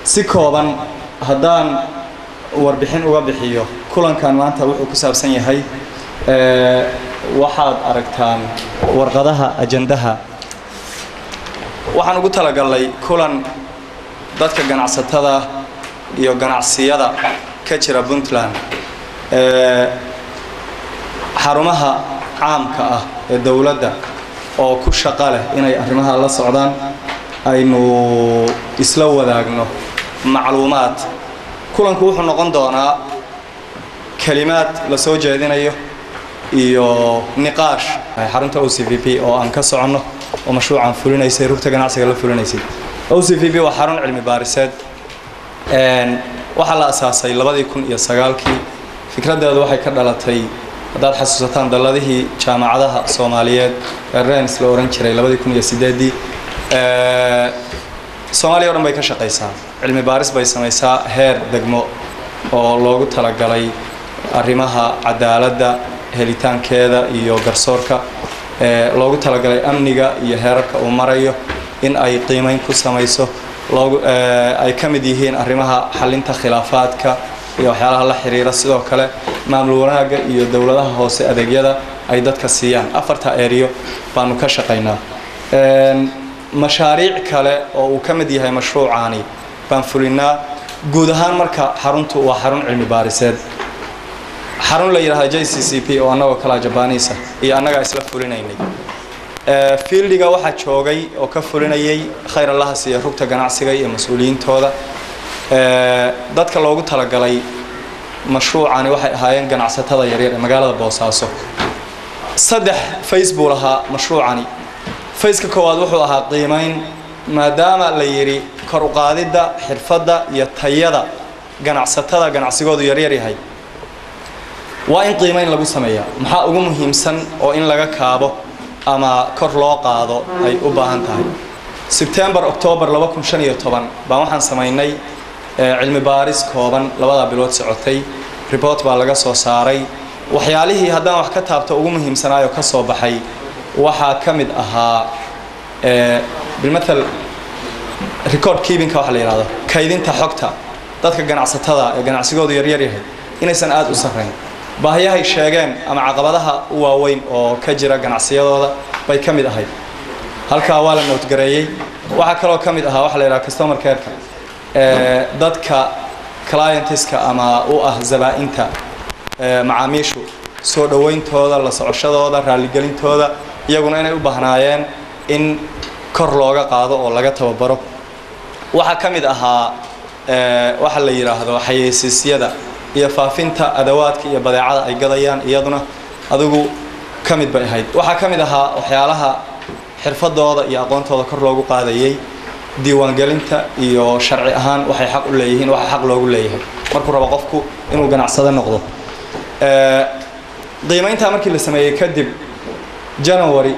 si kooban haddaan warbixin uga bixiyo kulankan maanta wuxuu ku saabsan yahay waxaad aragtaan warqadaha ajandaha waxaan ugu talagalnay kulan dadka ganacsatada iyo ganacsiyada ka jira puntland xarumaha caamka ah ee dowladda oo ku shaqo leh inay arrimaha la socdaan aynu isla wadaagno macluumaad kulanku wuxuu noqon doonaa kelimaad la soo jeedinayo iyo niqaash xarunta o c v p oo aan ka soconno oo mashruucan fulinaysay rugta ganacsiga la fulinaysay o c v p waa xarun cilmi baariseed waxaa la asaasay labadii kun iyo sagaalkii fikraddeedu waxay ka dhalatay haddaad xasuusataan dalladihii jaamacadaha soomaaliyeed ee rens la ohan jiray labadii kun iyo sideedii soomaaliya o dhan bay ka shaqaysaa cilmi baaris bay samaysaa heer degmo oo loogu talagalay arrimaha cadaaladda helitaankeeda iyo garsoorka loogu talagalay amniga iyo heerarka uu marayo in ay qiimeyn ku samayso loogu ay ka mid yihiin arrimaha xalinta khilaafaadka iyo waxyaalaha la xiriira sidoo kale maamul wanaagga iyo dowladaha hoose adeegyada ay dadka siiyaan afarta eriyo baanu ka shaqaynaa mashaariic kale oo uu ka mid yahay mashruucaani baan fulinaa guud ahaan marka xaruntu waa xarun cilmi baariseed xarun la yidhahda j c c p oo annagoo kalaa jabaniisa iyo annagaa isla fulinaynay fieldiga waxaa joogay oo ka fulinayay khayr allaha siiya rugta ganacsiga iyo mas-uuliyiintooda dadka loogu talagalay mashruucani waxay ahaayeen ganacsatada yaryar ee magaalada boosaaso saddex face buu lahaa mashruucani faceka koowaad wuxuu ahaa qiimayn maadaama la yidhi kor u qaadidda xirfadda iyo tayada ganacsatada ganacsigoodu yaryar yahay waa in qiimayn lagu sameeyaa maxaa ugu muhiimsan oo in laga kaabo ama kor loo qaado ay u baahan tahay sebtembar octoobar baan waxaan samaynay cilmi baaris kooban labadaa bilood socotay report baa laga soo saaray waxyaalihii haddaan wax ka taabto ugu muhiimsanaayo ka soo baxay waxaa ka mid ahaa bilmatal record keepinka waxa la yidhahdo kaydinta xogta dadka ganacsatada ee ganacsigoodu yaryar yahay inaysan aada u sarrayn baahiyahay sheegeen ama caqabadaha u waaweyn oo ka jira ganacsiyadooda bay ka mid ahayd halkaa waa la noodgareeyey waxaa kaloo ka mid ahaa waxa la yidhaha customer careka dadka clientiska ama u ah zabaa-inta macaamiishu soo dhowayntooda la socoshadooda raalligelintooda iyaguna inay u bahnaayeen in kor looga qaado oo laga tababaro waxaa ka mid ahaa waxa la yidhaahdo xayeysiisyada iyo faafinta adawaadka iyo badeecada ay gadayaan iyaduna adigu ka mid bay ahayd waxaa ka mid ahaa waxyaalaha xirfadooda iyo aqoontooda kor loogu qaadayay diiwaangelinta iyo sharci ahaan waxay xaq u leeyihiin waxa xaq loogu leeyahay markuu rabo qofku inuu ganacsado noqdo qiimayntaa markii la sameeyey kadib january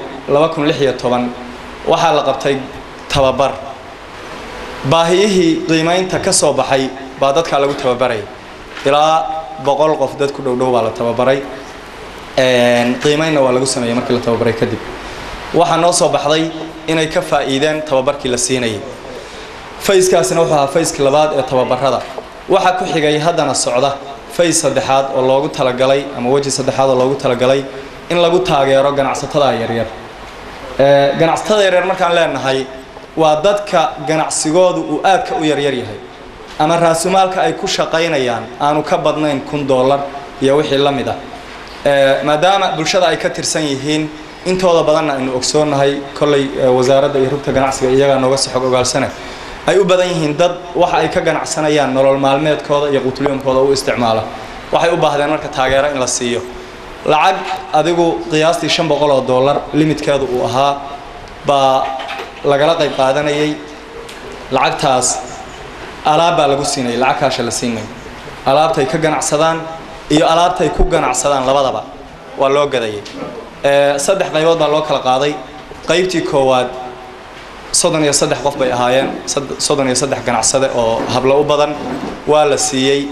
waxaa la qabtay tababar baahiyihii qiimaynta ka soo baxay baa dadkaa lagu tababaraya ilaa boqol qof dad ku dhowdhow baa la tababaray qiimaynna waa lagu sameeyey markii la tababaray kadib waxaa noo soo baxday inay ka faa'iideen tababarkii la siinayay fayskaasina wuxuu ahaa fayskii labaad ee tababarada waxaa ku xigay haddana socda fays saddexaad oo loogu talagalay ama weji saddexaad oo loogu talagalay in lagu taageero ganacsatada yaryar ganacsatada yaryar markaan leenahay waa dadka ganacsigoodu uu aadka u yaryar yahay ama raasumaalka ay ku shaqaynayaan aanu ka badnayn kun dollar iyo wixii la mid ah maadaama bulshada ay ka tirsan yihiin intooda badanna aynu ogsoonnahay kolley wasaaradda iyo rugta ganacsiga iyagaa nooga soo xog ogaalsana ay u badan yihiin dad waxa ay ka ganacsanayaan nolol maalmeedkooda iyo qutulyomkooda u isticmaala waxay u baahdeen marka taageero in la siiyo lacag adigu qiyaastii shan boqol oo dollar limitkeedu uu ahaa baa lagala qayb qaadanayay lacagtaas alaab baa lagu siinayay lacag kaasha la siinay alaabtay ka ganacsadaan iyo alaabtay ku ganacsadaan labadaba waa loo gadayay saddex qaybood baa loo kala qaaday qaybtii koowaad soddon iyo saddex qof bay ahaayeen soddon iyo saddex ganacsade oo hablo u badan waa la siiyey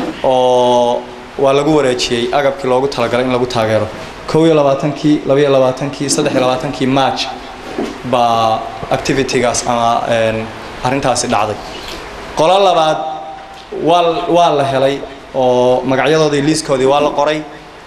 oo waa lagu wareejiyey agabkii loogu talagalay in lagu taageero kow iyo labaatankii labaiyo labaatankii saddex iyo labaatankii march baa activitygaas ama arrintaasi dhacday qolo labaad waa waa la helay oo magacyadoodii liiskoodii waa la qoray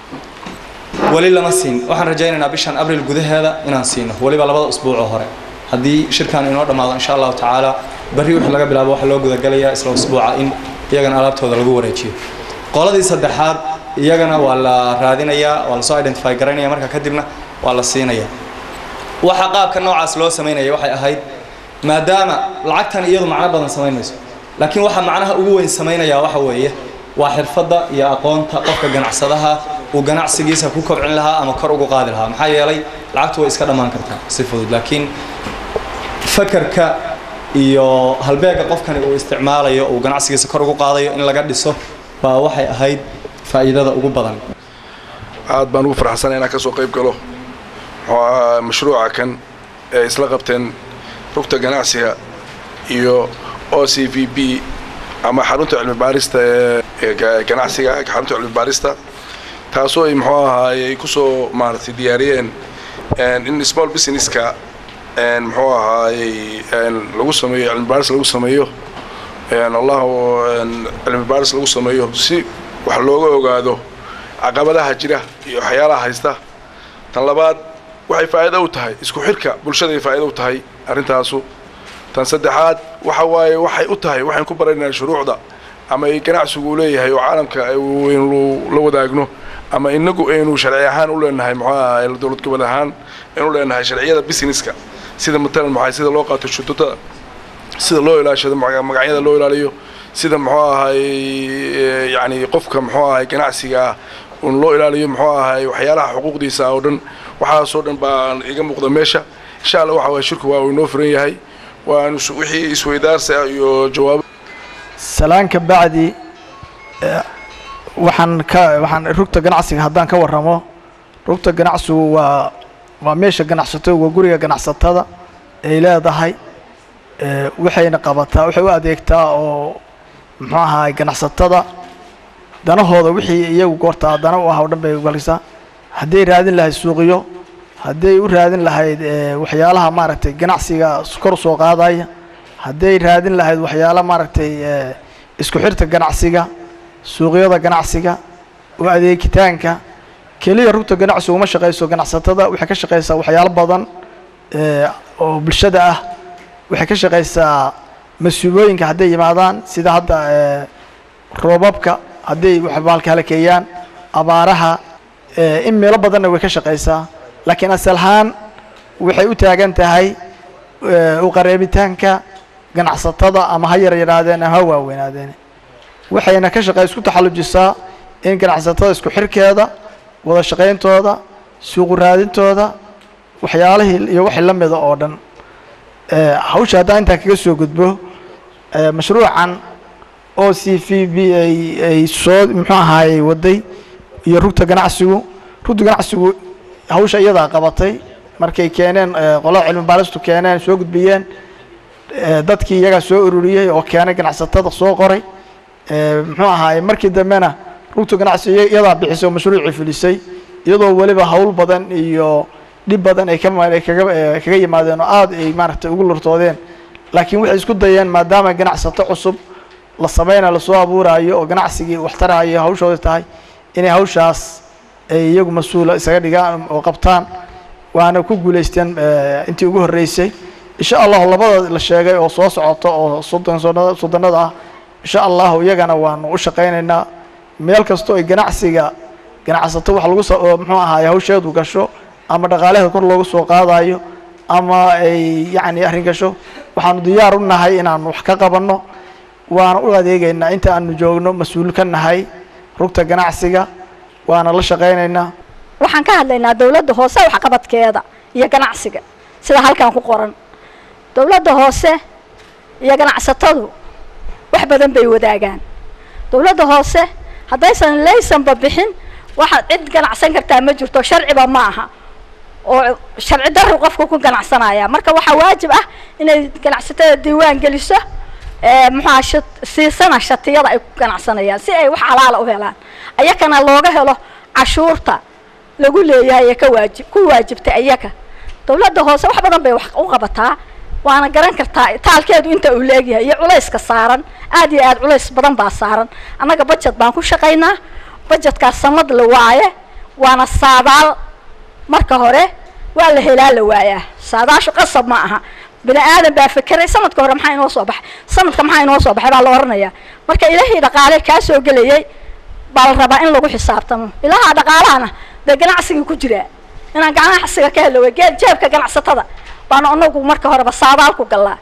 weli lama siin waxaan rajaynaynaa bishan abril gudaheeda inaan siino weliba labada usbuucoo hore haddii shirkan inoo dhammaado insha allahu tacaala berri wixii laga bilaabo waxaa loo gudagalayaa isla usbuuca in iyagana alaabtooda lagu wareejiyo qoladii saddexaad iyagana waa la raadinayaa waa lasoo identify garaynaya marka kadibna waa la siinaya waxa qaabka noocaas loo samaynaya waxay ahayd maadaama lacagtan iyadu macno badan samayn mayso laakiin waxa macnaha ugu weyn samaynaya waxa weeye waa xirfadda iyo aqoonta qofka ganacsadaha uu ganacsigiisa ku kobcin lahaa ama kor ugu qaadi lahaa maxaa yeelay lacagtu way iska dhammaan kartaa si fudud laakiin fakarka iyo halbeega qofkani uu isticmaalayo uu ganacsigiisa kor ugu qaadayo in laga dhiso baa waxay ahayd faa'iidada ugu badan aad baan ugu farxsanay inaan ka soo qayb galo mashruuca kan ee isla qabteen rugta ganacsiga iyo o c v b ama xarunta cilmi baarista ee ganacsiga xarunta cilmi baarista taasoo ay muxuu ahaay ay kusoo maaragtay diyaariyeen in small businesska muxuu ahaayey lagu sameeyo cilmi baaris lagu sameeyo allahu cilmi baaris lagu sameeyo si wax looga ogaado caqabadaha jira iyo waxyaalaha haysta tan labaad waxay faa'iido u tahay isku xirka bulshaday faa'iido u tahay arrintaasu tan saddexaad waxa waaye waxay u tahay waxaan ku baranaynaa shuruucda ama ay ganacsigu leeyahay oo caalamka aynu la wadaagno ama inagu aynu sharci ahaan u leenahay muxuu ahaay dowlad gobol ahaan aynu leenahay sharciyada businesska sida matalan maxay sida loo qaato shuduudada sida loo ilaashado magacyada loo ilaaliyo sida muxuu ahaay yacni qofka muxuu ahaay ganacsiga un loo ilaaliyo muxuu ahaay waxyaalaha xuquuqdiisa oo dhan waxaasoo dhan baa iga muuqda meesha insha allah waxa waye shirku waa uu inoo furan yahay waanu wixii isweydaarsa iyo jawaabo salaanka bacdi waxaan ka waxaan rugta ganacsiga haddaan ka warramo rugta ganacsigu waa waa meesha ganacsato waa guriga ganacsatada ay leedahay waxayna qabataa waxay u adeegtaa oo muxuu ahaay ganacsatada danahooda wixii iyagu goortaa dana u ah oo dhan bay galisaa hadday raadin lahayd suuqiyo hadday u raadin lahayd waxyaalaha maaragtay ganacsiga kor soo qaadaya hadday raadin lahayd waxyaala maaragtay isku xirta ganacsiga suuqyada ganacsiga u adeegitaanka keliya rugta ganacsigu uma shaqayso ganacsatada waxay ka shaqaysaa waxyaalo badan oo bulshada ah waxay ka shaqaysaa mas-uulooyinka hadday yimaadaan sida hadda roobabka hadday waxbaalka halakeeyaan abaaraha in meelo badanna way ka shaqaysaa laakiin asal ahaan waxay u taagan tahay u qareebitaanka ganacsatada ama ha yar yaraadeen ama ha waaweynaadeen waxayna ka shaqey isku taxallujisaa in ganacsatada isku xirkeeda wada shaqayntooda suuqu raadintooda waxyaalihii iyo wixii la mida oo dhan hawsha haddaan intaa kaga soo gudbo mashruucan o c v b ay ay soo muxuu ahaayey waday iyo rugta ganacsigu rugta ganacsigu hawsha iyadaa qabatay markay keeneen qolada cilmi baaristu keeneen soo gudbiyeen dadkii iyagaa soo ururiyey oo keenay ganacsatada soo qoray muxuu ahaayey markii dambena rugta ganacsi iyadaa bixisay oo mashruucii fulisay iyadoo weliba hawl badan iyo dhib badan ay kaay kaga kaga yimaadeen oo aada ay maaragtay ugu lurtoodeen laakiin waxay isku dayeen maadaama ganacsato cusub la samayna lasoo abuuraayo oo ganacsigii waxtaraayo hawshooda tahay inay hawshaas ay iyagu mas-uula isaga dhigaan oo qabtaan waana ku guulaysteen intii ugu horreysay insha allahu labada la sheegay oo soo socoto oo soddon soddonada ah insha allahu iyagana waanu u shaqaynaynaa meel kastoo ay ganacsiga ganacsato wax lagu soo muxuu ahaay hawsheedu gasho ama dhaqaalaheeda kor loogu soo qaadayo ama ay yacni arrin gasho waxaanu diyaar u nahay inaanu wax ka qabanno waana u adeegaynaa inta aanu joogno mas-uul ka nahay rugta ganacsiga waana la shaqaynaynaa waxaan ka hadlaynaa dowladda hoose waxqabadkeeda iyo ganacsiga sida halkan ku qoran dowladda hoose iyo ganacsatadu wax badan bay wadaagaan dowladda hoose haddaysan laysanba bixin waxaad cid ganacsan kartaa ma jirto sharciba ma aha oo sharci darru qofku ku ganacsanaya marka waxaa waajib ah inay ganacsatada diiwaan geliso muxuaha sha siisana shatiyada ay ku ganacsanayaan si ay wax xalaala u helaan ayakana looga helo cashuurta lagu leeyahay ee ka waajib ku waajibtay ayaka dowladda hoose wax badan bay wax u qabataa waana garan kartaa taalkeedu inta uu leegyahay iyo culayska saaran aad iyo aad culays badan baa saaran annaga bajet baan ku shaqaynaa bajetkaas sanad la waaye waana saadaal marka hore waa la helaa la waayaa saadaashu qasab ma aha bini aadan baa fekeray sanadka hore maxaa inoo soo baxay sanadka maxaa inoo soo baxay baa la oranayaa marka ilahii dhaqaale kaa soo gelayay baa la rabaa in lagu xisaabtamo ilaha dhaqaalahana dee ganacsigii ku jiraa inaan ganacsiga ka helo wey gee jeebka ganacsatada baana anagu marka horeba saadaal ku gallaa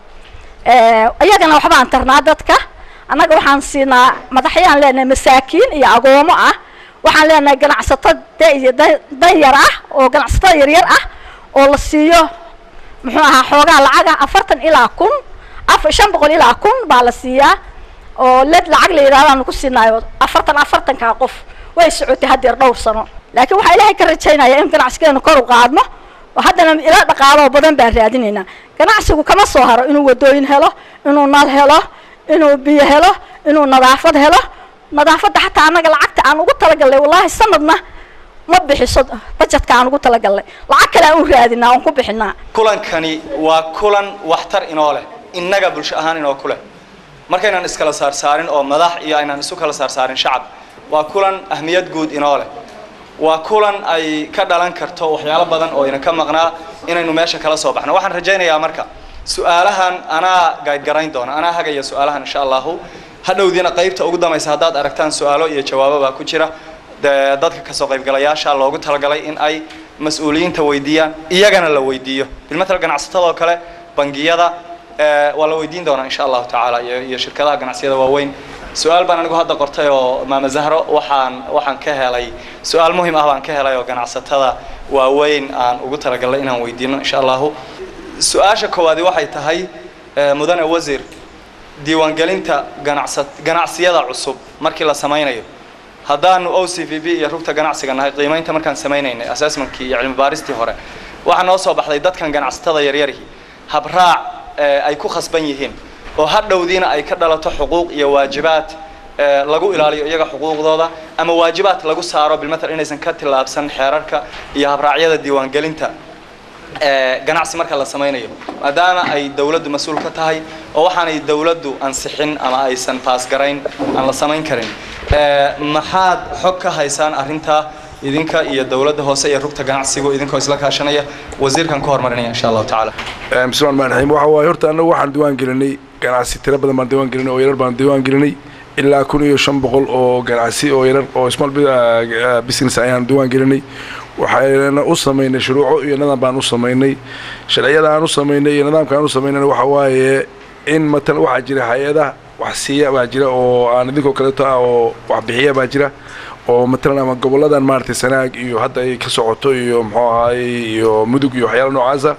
iyagana waxbaan tarnaa dadka annaga waxaan siinaa madaxyaan leenahay masaakiin iyo agoomo ah waxaan leenahay ganacsato de iyo dan yar ah oo ganacsatada yaryar ah oo la siiyo muxuu ahaa xoogaa lacaga afartan ilaa kun af shan boqol ilaa kun baa la siiyaa oo led lacag la yidhahdaanu ku siinaayo afartan afartankaa qof way socotay haddeer dhowr sano laakiin waxaa ilaahay ka rajaynaya in ganacsigeenu kor u qaadno oo haddana ila dhaqaaloo badan baan raadinaynaa ganacsigu kama soo haro inuu wadooyin helo inuu nal helo inuu biyo helo inuu nadaafad helo nadaafadda xataa annaga lacagta aan ugu talagalnay wallaahi sanadna ma bixiso bajetka aan ugu talagalnay lacag kale aan u raadinaa oon ku bixinaa kulankani waa kulan waxtar inoo leh innaga bulsho ahaan inoo ku leh markaynaan iskala saarsaarin oo madax iyo aynaan isu kala saarsaarin shacab waa kulan ahmiyad guud inoo leh waa kulan ay ka dhalan karto waxyaalo badan oo ina ka maqnaa inaynu meesha kala soo baxno waxaan rajaynayaa marka su-aalahan anaa gaydgarayn doona anaa hagaya su-aalahan insha allahu hadhowdiina qaybta ugu dambaysa haddaad aragtaan su-aalo iyo jawaabo baa ku jira dee dadka kasoo qaybgalayaasha loogu talagalay in ay mas-uuliyiinta weydiiyaan iyagana la weydiiyo bilmatal ganacsatadoo kale bangiyada waa la weydiin doonaa insha allahu tacaala iyo iyo shirkadaha ganacsiyada waaweyn su-aal baan anigu hadda qortay oo maama zahro waxaan waxaan ka helay su-aal muhim ah baan ka helay oo ganacsatada waaweyn aan ugu talagalnay inaan weydiino insha allahu su-aasha koowaadi waxay tahay mudane wasiir diiwaangelinta ganacsa ganacsiyada cusub markii la samaynayo haddaanu o c v b iyo rugta ganacsiga nahay qiimaynta markaan samaynaynay assessmentkii iyo cilmi baaristii hore waxaa noo soo baxday dadkan ganacsatada yaryarihi habraac ay ku khasban yihiin oo hadhowdiina ay ka dhalato xuquuq iyo waajibaad lagu ilaaliyo iyaga xuquuqdooda ama waajibaad lagu saaro bilmatal inaysan ka tillaabsan xeerarka iyo habraacyada diiwaangelinta ganacsi marka la samaynayo maadaama ay dawladdu mas-uul ka tahay oo waxaanay dawladdu ansixin ama aysan baasgarayn aan la samayn karin maxaad xog ka haysaan arrintaa idinka iyo dawladda hoose iyo rugta ganacsigu idinkoo isla kaashanaya wasiirkan ku hormarinaya insha allahu tacaala bismillahi rahmaan rahiim waxa waaye horta annagu waxaan diiwaan gelinay ganacsi tiro badan baan diiwaan gelinay oo yarar baan diiwaan gelinay ilaa kun iyo shan boqol oo ganacsi oo yarar oo small business ayaan diiwaan gelinay waxayna u samaynay shuruuco iyo nidaam baan u samaynay sharciyada aan u samaynay iyo nidaamka aan u samaynayna waxa waaye in matalan waxaa jira hay-ada wax siiya baa jira oo aan idinkoo kaleeto ah oo wax bixiya baa jira oo matalan ama goboladan maaragtay sanaag iyo hadda ay ka socoto iyo muxuu ahaayey iyo mudug iyo waxyaala noocaasa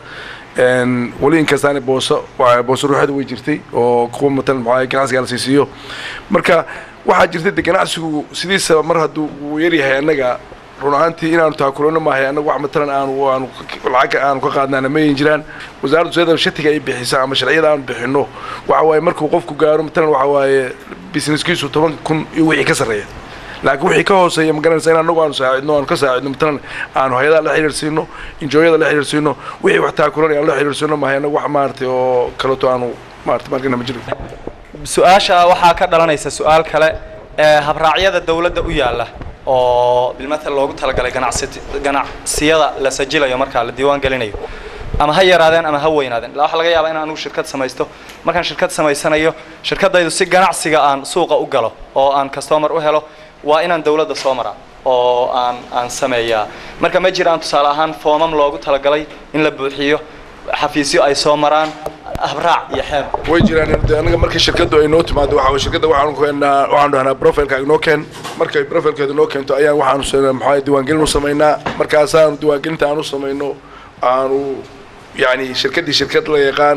weli inkastaani booso booso ruuxeeda way jirtay oo kuwa matalan muxuu ahaye ganacsiga la siisiiyo marka waxaa jirta de ganacsigu sidiisa mar hadduu uu yaryahay annaga run ahaantii inaanu taakulano maahay annagu wax matalan aanu aanu lacagga aanu ka qaadnaana mayin jiraan wasaaraddu siyada shatiga ay bixisa ama sharciyada aanu bixinno waxa waaye markuu qofku gaaro matalan waxa waaye businesskiisu toban kun iyo wixii ka sarreeya laakiin wixii ka hooseeya ma garanaysa in annagu aanu saacidno aanu ka saacidno matalan aanu hay-adaha la xiriirsiino injooyada la xiriirsiino wixii wax taakulanay aanu la xiriirsiino maahay annagu wax maaragtay oo kaleeto aanu maaragtay markina ma jiro su-aasha waxaa ka dhalanaysa su-aal kale ee habraacyada dawladda u yaalla oo bilmatal loogu talagalay ganacsi ganacsiyada la sajilayo markaa la diiwaan gelinayo ama ha yaraadeen ama ha weynaadeen ilaa waxaa laga yaabaa in anugu shirkad samaysto markaan shirkad samaysanayo shirkaddaydu si ganacsiga aan suuqa u galo oo aan customer u helo waa inaan dawladda soo maraa oo aan aan sameeyaa marka ma jiraan tusaale ahaan foomam loogu talagalay in la buuxiyo xafiisyo ay soo maraan habraac iyo xeer way jiraan de anaga markii shirkaddu ay noo timaado waxa way shirkadda waxaanu keenaa waxaanu dhahnaa profileka inoo keen markay profilkeedu noo keento ayaan waxaanu s- maxaa diiwaangelin u samaynaa markaasaanu diiwaangelinta aan u samayno aanu yacni shirkaddii shirkad la yaqaan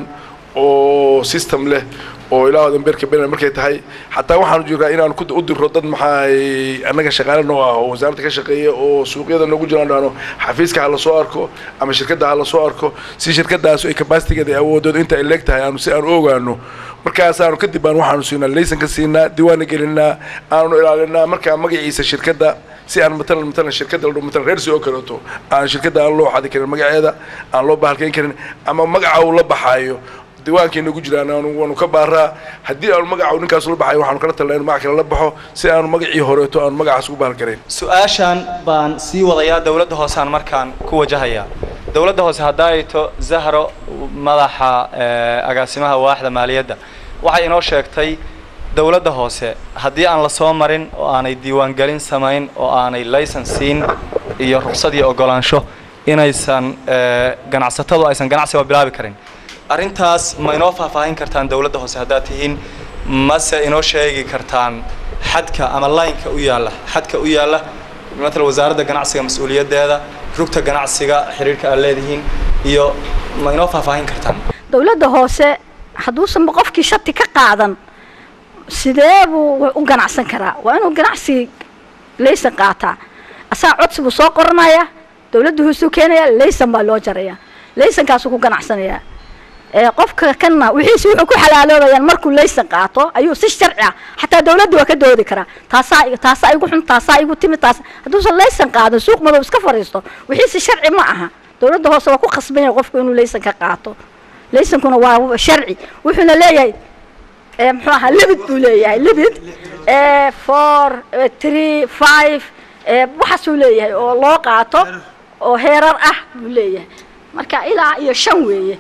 oo system leh oo ilaa dambeerka benen markay tahay xataa waxaanu jirnaa inaanu ku u dirro dad maxaa annaga shaqaale noo ah oo wasaaradda ka shaqeeya oo suuqyada noogu jiraan dhahno xafiiska ha la soo arko ama shirkadda ha la soo arko si shirkaddaas ay capacitigeeda awoodooda inta ay leeg tahay aanu si aanu ogaano markaasaanu kadib baan waxaanu siinaa laysanka siinaa diiwaana gelinaa aanu ilaalinaa markaa magaciisa shirkadda si aan matalan matalan shirkadda la dhaho matalan reersi oo kaleeto aan shirkadda aan loo xadi karin magaceeda aan loo bahalkayn karin ama magaca uu la baxaayo diiwaankeena ku jiraan aanu waanu ka baaraa haddii aanu magaca ninkaas la baxay waxaanu kala talnaa inu magac kale la baxo si aanu magacii horeeto aanu magacaas ugu bahalgarayn su-aashan baan sii wadayaa dowladda hooseaan markaan ku wajahayaa dowladda hoose haddaayto zahro madaxa agaasimaha waaxda maaliyadda waxay inoo sheegtay dowladda hoose haddii aan lasoo marin oo aanay diiwaangelin samayn oo aanay laysan siin iyo ruqsad iyo ogolaansho inaysan ganacsatadu aysan ganacsiba bilaabi karin arrintaas ma inoo faahfaahin kartaan dowladda hoose haddaad tihiin mase inoo sheegi kartaan xadka ama laynka u yaalla xadka u yaalla matala wasaaradda ganacsiga mas-uuliyaddeeda rugta ganacsiga xiriirka aad leedihiin iyo ma inoo faahfaahin kartaan dowladda hoose hadduusanba qofkii shati ka qaadan sidee buu u ganacsan karaa waa inuu ganacsi laysan qaataa asaa codsi buu soo qoranayaa dowladda hoosuu keenayaa laysan baa loo jarayaa laysankaasuu ku ganacsanayaa qofka kanna wixiisi wuxuu ku xalaaloobayaan markuu laysan qaato ayuu si sharci ah xataa dowladda waa ka doodi karaa taasaa taasaa igu xun taasaa igu timid taas hadduusan laysan qaadan suuq madow iska fadhiisto wixiisi sharci ma aha dowladda hoose waa ku khasban yahay qofku inuu laysan ka qaato laysankuna waa sharci wuxuuna leeyahay muxuu ahaa libid buu leeyahay libid four three five waxaasuu leeyahay oo loo qaato oo heerar ah buu leeyahay marka ilaa iyo shan weeye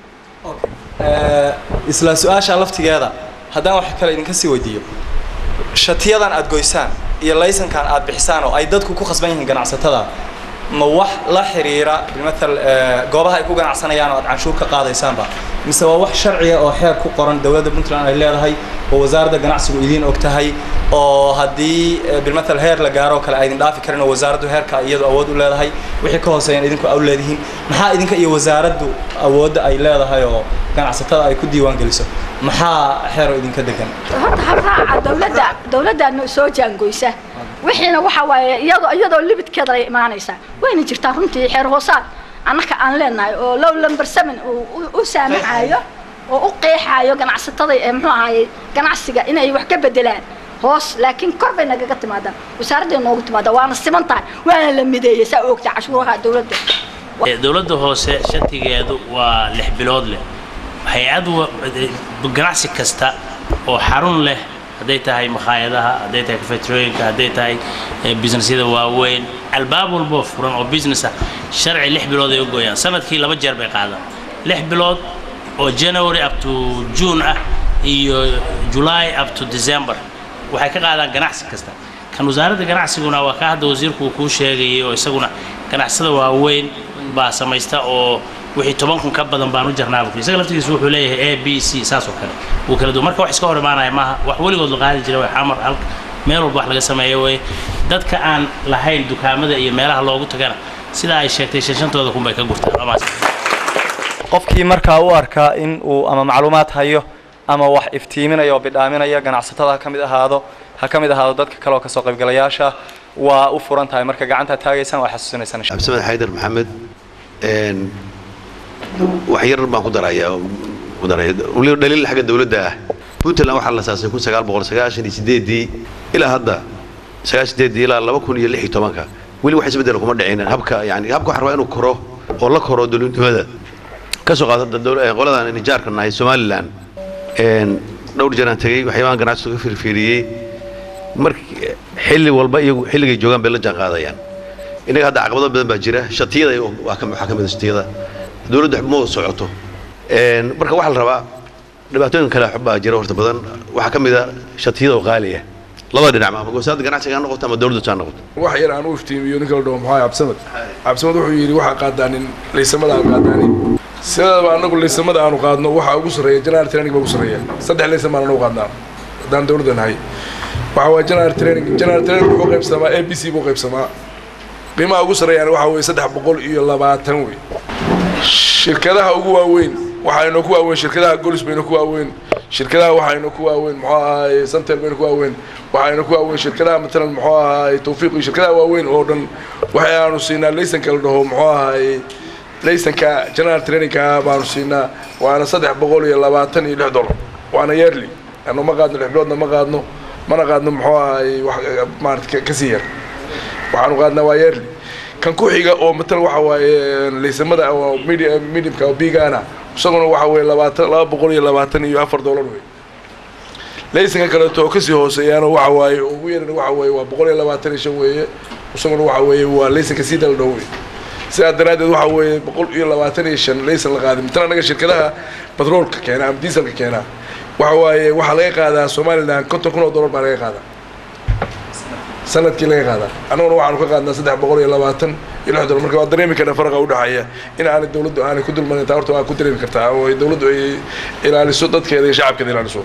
isla su-aasha laftigeeda haddaan wax kale idinka sii weydiiyo shatiyadan aad goysaan iyo laysankan aad bixisaan oo ay dadku ku khasban yihiin ganacsatada ma wax la xiriira bimathal goobaha ay ku ganacsanayaan oo aad canshuur ka qaadaysaanba mise waa wax sharciga oo xeer ku qoran dowladda puntland ay leedahay oo wasaaradda ganacsigu idiin og tahay oo haddii bilmathal heer la gaaro oo kale aydin dhaafi karin oo wasaaraddu heerka iyadu awood u leedahay wixii ka hooseeyaan idinku aw leedihiin maxaa idinka iyo wasaaraddu awoodda ay leedahay oo ganacsatada ay ku diiwaan geliso maxaa xeero idinka degan horta habraaca dowladda dowladdaana soo jaangoysa wixiina waxa waaye iyadoo iyadoo libidkeeda ay imaanaysaa wayna jirtaa runtii xeer hoosaad annaka aan leenahay oo low lumber seven uu u saamaxaayo oo u qeexaayo ganacsatada ee muxuu ahaaye ganacsiga inay wax ka bedelaan hoos laakiin kor bay nagaga timaadaan wasaaradday noogu timaadaan waana siman tahay waana la mideeyey saa ogta cashuuraha dowladda dowladda hoose shatigeedu waa lix bilood leh hay-ad ganacsi kasta oo xarun leh hadday tahay makhaayadaha hadday tahay kafetrooyinka hadday tahay businessyada waaweyn albaab walboo furan oo business ah sharci lix bilood ay u gooyaan sanadkii laba jeer bay qaadaan lix bilood oo january up to june ah iyo july up to december waxay ka qaadaan ganacsi kasta kan wasaaradda ganacsiguna waa ka hadda wasiirku uu kuu sheegayay oo isaguna ganacsada waaweyn baa samaysta oo wixii toban kun ka badan baan u jarnaa buu isaga laftigiisu wuxuu leeyahay a b c saas oo kale wuu kala duwan marka wax iska hor imaanaya maaha wax weligood la qaadi jira way xamar halka meel walba wax laga sameeyo wey dadka aan lahayn dukaamada iyo meelaha loogu tagana sidaa ay sheegtay shanshantooda kun bay ka gurtaan lamaas qofkii markaa u arkaa in uu ama macluumaad hayo ama wax iftiiminaya oo bidhaaminaya ganacsatada ha ka mid ahaado ha ka mid ahaado dadka kale oo kasoo qaybgalayaasha waa u furan tahay marka gacantaad taagaysaan waa xasuusinaysaan insha cabdisamed xaydar maxamed wax yar baan ku darayaa ku daraya weliba dhaliil xagga dawladda ah puntland waxaa la saasay kun sagaal boqol sagaashan iyo sideedii ilaa hadda sagaashan sideedii ilaa laba kun iyo lix iyo tobanka weli wax isbeddel kuma dhicin habka yani habka waxaa rabaa inuu koro oo la koro dowladnimada ka soo qaata qoladan nijaarka nahay somaliland dhowr jeeraan tegey waxyaabahan ganacsiga ka fiirfiiriyey markii xilli walba iyagu xilligay joogaan bay la jaan qaadayaan innaga hadda caqabado badan baa jira shatiyada waxaa ka mid a shatiyada dowladdu ma wada socoto marka waxaa la rabaa dhibaatooyin kale baa jira horta badan waxaa ka mid a shatiyada oo qaaliya labada dhinac ama wasaaradda ganacsiga ha noqoto ama dowladda ha noqoto wax yar aan u iftiimiyo ninka la dhaho maxaa cabsamad cabsamad wuxuu yidhi waxaa qaadaanin laysamada aan qaadaanin sidaba anagu laysamada aanu qaadno waxaa ugu sarreeya general training baa ugu sarreeya saddex laysan baan anagu qaadnaa haddaan dowladda nahay waxa waa general training general training wuxuu qaybsamaa a b c buu qaybsamaa qiimaha ugu sarreeyana waxaa weeye saddex boqol iyo labaatan wey shirkadaha ugu waaweyn waxaynu ku waaweyn shirkadaha golis baynu ku waaweyn shirkadaha waxaynu ku waaweyn muxuu ahaay santel baynu ku waaweyn waxaynu ku waaweyn shirkadaha matalan muxuu ahaay tawfiiq iyo shirkadaha waaweyn oo dhan waxaanu siinaa laysanka la dhaho muxuu ahaay laysanka general trainingka baanu siinaa waana saddex boqol iyo labaatan iyo lix dollar waana yearly anu ma qaadno lix biloodna ma qaadno mana qaadno muxuu ahaay wax maarata kasii yar waxaanu qaadnaa waa yearly kan ku xiga oo matal waxa waaye laysamada oo mediumka oo bigana isaguna waxa weeye labaatan laba boqol iyo labaatan iyo afar dollar wey laysanka kaleeto oo kasii hooseeyaana waxa waaye ugu yaran waxa weeye waa boqol iyo labaatan iyo shan weeye isaguna waxa weeye waa laysanka sii dal dhow wey sidaa daraaddeed waxa weeye boqol iyo labaatan iyo shan laysan la qaaday mitan annaga shirkadaha batroolka keena ama diiselka keena waxa waaye waxaa laga qaadaa somalilan konton kun oo dollar baa laga qaadaa sanadkii laga qaadaa annaguna waxaanu ka qaadnaa saddex boqol iyo labaatan iyo lix dollar marka waa dareemi karna faraqa udhexeeya in aanay dawladdu aanay ku dulmarin taa horta waa ku dareemi kartaa oo ay dawladdu ay ilaaliso dadkeeda iyo shacabkeeda ilaaliso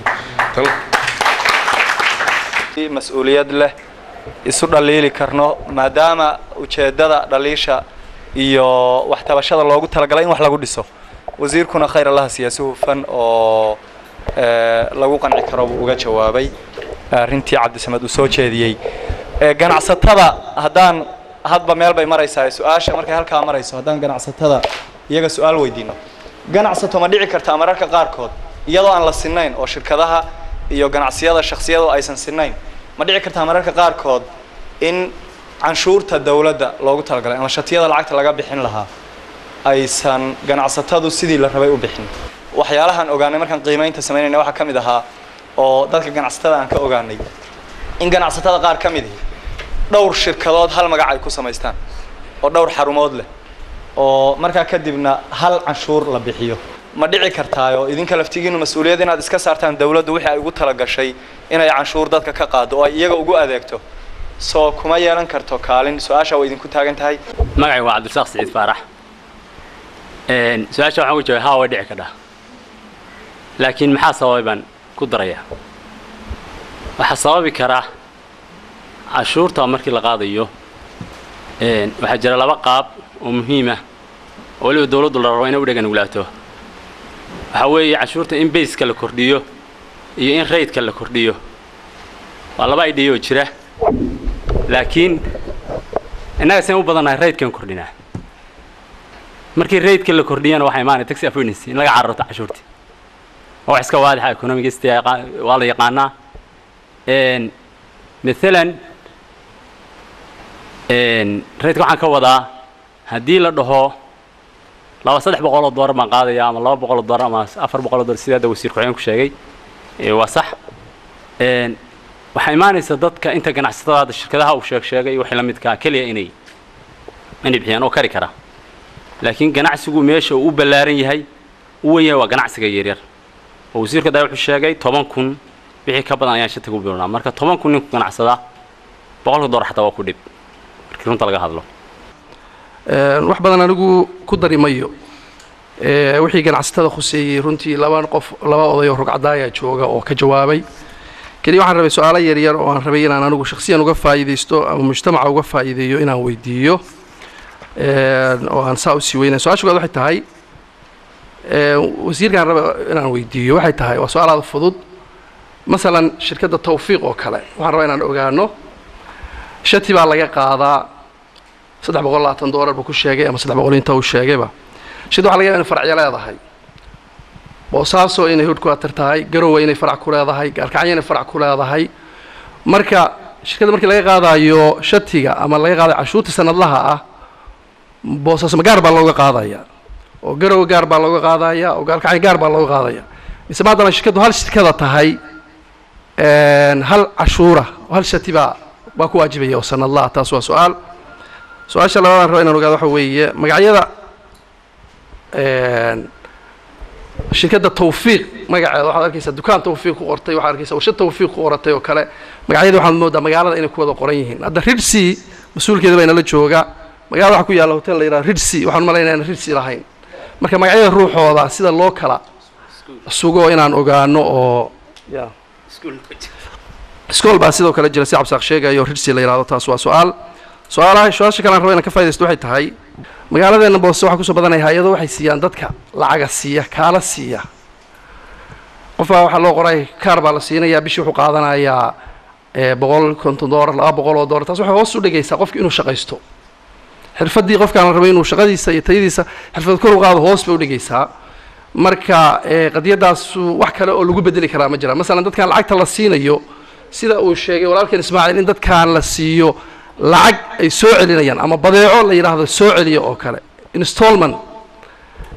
mas-uuliyad leh isu dhaliili karno maadaama ujeeddada dhaliisha iyo waxtabashada loogu talagalay in wax lagu dhiso wasiirkuna khayr allaha siyaasi hufan oo lagu qanci karo buu uga jawaabay arrintii cabdisamed uu soo jeediyey ganacsatada haddaan hadba meel bay maraysaa su-aasha markay halkaa marayso haddaan ganacsatada iyaga su-aal weydiino ganacsato ma dhici kartaa mararka qaarkood iyadoo aan la sinnayn oo shirkadaha iyo ganacsiyada shaksiyadu aysan sinnayn ma dhici kartaa mararka qaarkood in canshuurta dawladda loogu talagalay ama shatiyada lacagta laga bixin lahaa aysan ganacsatadu sidii la rabay u bixin waxyaalahaan ogaanay markaan qiimaynta samaynayna waxaa ka mid ahaa oo dadka ganacsatada aan ka ogaanay in ganacsatada qaar ka mid ihi dhowr shirkadood hal magac ay ku samaystaan oo dhowr xarumood leh oo markaa kadibna hal canshuur la bixiyo ma dhici kartaayo idinka laftigiinu mas-uuliyad inaad iska saartaan dawladdu wixii ay ugu talagashay inay canshuur dadka ka qaado oo ay iyaga ugu adeegto soo kuma yeelan karto kaalin su-aasha way idinku taagan tahay magacay waa cabdirasaaq siciid faarax su-aasha waxaan ku jawabay haa way dhici kadhaa laakiin maxaa sababay baan ku darayaa waxaa sababi karaa cashuurta markii la qaadayo waxaa jira laba qaab oo muhiima oo weliba dawladdu la rabo inay u dhegan uglaato waxaa weeye cashuurta in bayska la kordhiyo iyo in raydka la kordhiyo waa laba idhiya oo jira laakiin innaga seen u badannahay raydkan kordhinaa markii raydka la kordhiyana waxaa imaanaya taxi avoidance in laga cararto cashuurtii waa wax iska waadixa economicist waa la yaqaanaa maalan raydka waxaan ka wadaa haddii la dhaho laba saddex boqol oo doolar baan qaadaya ama laba boqol oo doolar ama afar boqol oo doolar sida hadda wasiir ku-xigeenku sheegay waa sax waxaa imaanaysa dadka inta ganacsatada hadda shirkadaha uu sheeg sheegay waxay la midkaa keliya inay inay bixiyaan oo kari kara laakiin ganacsigu meesha uu u ballaaran yahay u wen yahay waa ganacsiga yaryar oo wasiirka daa wuxuu sheegay toban kun wixii ka badan ayaan shatiga u bilowna marka toban kun ninku ganacsada boqolka doolar xataa waa ku dhib markii runta laga hadlo wax badan anigu ku dari mayo wixii ganacsatada khuseeyey runtii laba qof laba oday oo rugcadaaya jooga oo ka jawaabay keliya waxaan rabay su-aalo yaryar oo aan rabay inaan anigu shakhsiyan uga faa'iidaysto ama mujtamaca uga faa'iideeyo inaan weydiiyo oo aan saa usii weynay su-aasha kowaad waxay tahay wasiirkaan raba inaan weydiiyo waxay tahay waa su-aal aada fudud masalan shirkadda tawfiiq oo kale waxaan rabaa inaan ogaano shati baa laga qaadaa saddex boqol labaatan doolar buu ku sheegay ama saddex boqol inta uu sheegayba shid waxa laga yaba inay faracyo leedahay boosaaso inay hodhkuatar tahay garowe inay farac ku leedahay gaalkacyo inay farac ku leedahay marka shirkadda markii laga qaadayo shatiga ama laga qaadayo cashuurta sanadlaha ah boosaaso ma gaar baa looga qaadaya oo garowe gaar baa looga qaadaya oo gaalkacyo gaar baa looga qaadaya mise maadaama shirkaddu hal shirkada tahay hal cashuura hal shati baa baa ku waajibaya oo sanadlaha taas waa su-aal su-aasha labaadaan raba inaan ogaado waxa weeye magacyada shirkadda tawfiiq magaceeda waxaad arkaysaa dukaan tawfiiq ku qortay waxaad arkaysaa warshad tawfiiq ku qoratay oo kale magacyada waxaad moodaa magaalada inay ku wada qoran yihiin hadda ridsi mas-uulkeeda baa inala jooga magaalada waxaa ku yaalla hotel la yidhaha ridsi waxaan u malaynaya inaan ridsi lahayn marka magacyada ruuxooda sida loo kala sugo inaan ogaano oo ya iskool baa sidoo kale jira si cabsaaq sheegayo ridsi la yidhahdo taas waa su-aal su-aalaha su-aasha kale aan raba inaan ka faa'idaysto waxay tahay magaaladeena boose waxaa kusoo badanaya hay-ado waxay siiyaan dadka lacaga siiya kaala siiya qofbaa waxaa loo qoray kaar baa la siinayaa bishii wuxuu qaadanayaa boqol konton doolar laba boqol oo doolar taas waxay hoos u dhigaysaa qofki inuu shaqaysto xirfaddii qofkaan la rabay inuu shaqadiisa iyo tayadiisa xirfad kor u qaado hoos bay u dhigaysaa marka qadiyadaasu wax kale oo lagu bedeli karaa ma jira masalan dadkan lacagta la siinayo sida uu sheegay walaalkeen ismaaciil in dadkaan la siiyo lacag ay soo celinayaan ama badeeco la yidhaahdo soo celiya oo kale installment